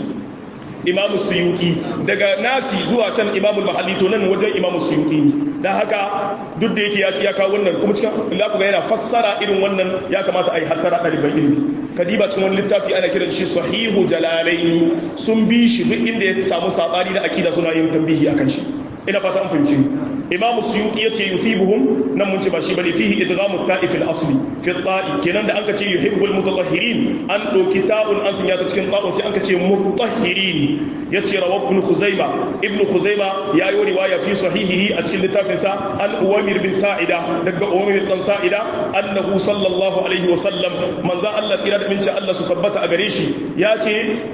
imam suyuti daga nasi zuwa can imamul mahalli to nan wajen imam suyuti ne dan haka duk da yake ya ya kawo wannan kuma cikin lafuga yana fassara irin wannan ya kamata a yi hattara ɗaliban ilimi kadiba cikin wani littafi ana kiran shi sahihu jalalaini sun bi shi duk inda ya samu sabani da akida suna yin tambihi akan shi ina fata an fahimci imamu suyuti yace yusibuhum nan mun ce ba shi bane fihi idghamu ta'if al-asli fi ta'i kenan da anka ce yuhibbul mutatahhirin an doki ta'un an sanya ta cikin ta'un sai anka ce mutahhirin yace rawa ibn khuzaima ibn khuzaima ya yi riwaya fi sahihihi a cikin littafin sa an uwamir bin sa'ida daga uwamir dan sa'ida annahu sallallahu alaihi wa sallam manzo Allah kira da minci Allah su tabbata a gare shi yace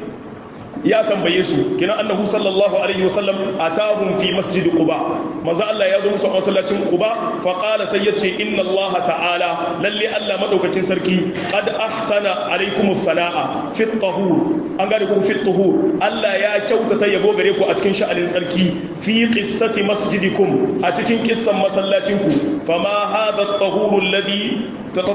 ya tambaye su kina annahu sallallahu alaihi wasallam atahum fi masjid quba manzo Allah ya zo musu a masallacin quba fa qala sai yace inna Allah ta'ala lalle Allah madaukakin sarki qad ahsana alaikum as-sala'a fi tahur an gane ku fi tahur Allah ya kyautata yabo gare ku a cikin sha'anin sarki fi qissati masjidikum a cikin kissan masallacin ku fama hadha at-tahur alladhi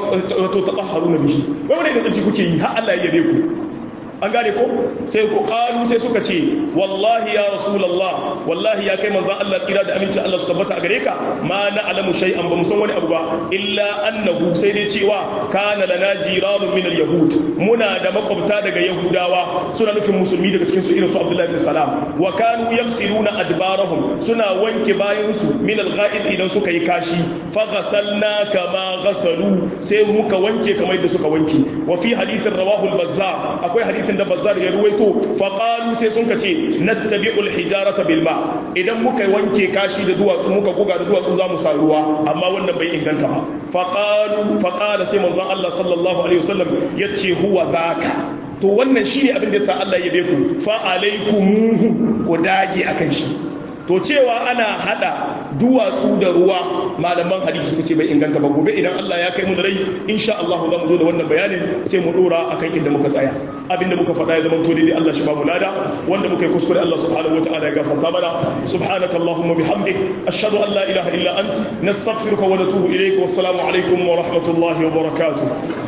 tatahharuna bihi wai wani da tsarki kuke yi har Allah ya yabe ku an gane ko sai ku kalu sai suka ce wallahi ya rasulullah wallahi ya kai manzon Allah tsira da aminci Allah su tabbata a gare ka ma na alamu shay'an ba mu san wani abu ba illa annahu sai dai cewa kana lana jiranun min al-yahud muna da makwabta daga yahudawa suna nufin musulmi daga cikin su irin su Abdullahi bin Salam wa kanu yafsiluna adbarahum suna wanke bayan su min al-gha'id idan suka yi kashi fa ghasalna kama ghasalu sai muka wanke kamar yadda suka wanke wa fi hadithin rawahu al-bazzar akwai hadith hadisin da bazzar ya ruwaito faqalu sai sun kace nattabi'ul hijarata bil ma idan muka wanke kashi da duwatsu muka goga da duwatsu za mu sa ruwa amma wannan bai inganta ba faqalu faqala sai manzon Allah sallallahu alaihi wasallam yace huwa zaka to wannan shine abin da yasa Allah ya ku fa alaikumuhu ku dage akan shi to cewa ana hada duwatsu da ruwa malaman hadisi suka ce bai inganta ba gobe idan Allah ya kai mu da rai insha Allah za mu zo da wannan bayanin sai mu dora akan inda muka tsaya abinda muka faɗa ya zama to dai Allah shi ba mu lada wanda muka yi kuskure Allah subhanahu wataala ya gafarta mana subhanaka allahumma bihamdik ashhadu an la ilaha illa ant nastaghfiruka wa natubu ilayka wassalamu alaikum wa rahmatullahi wa barakatuh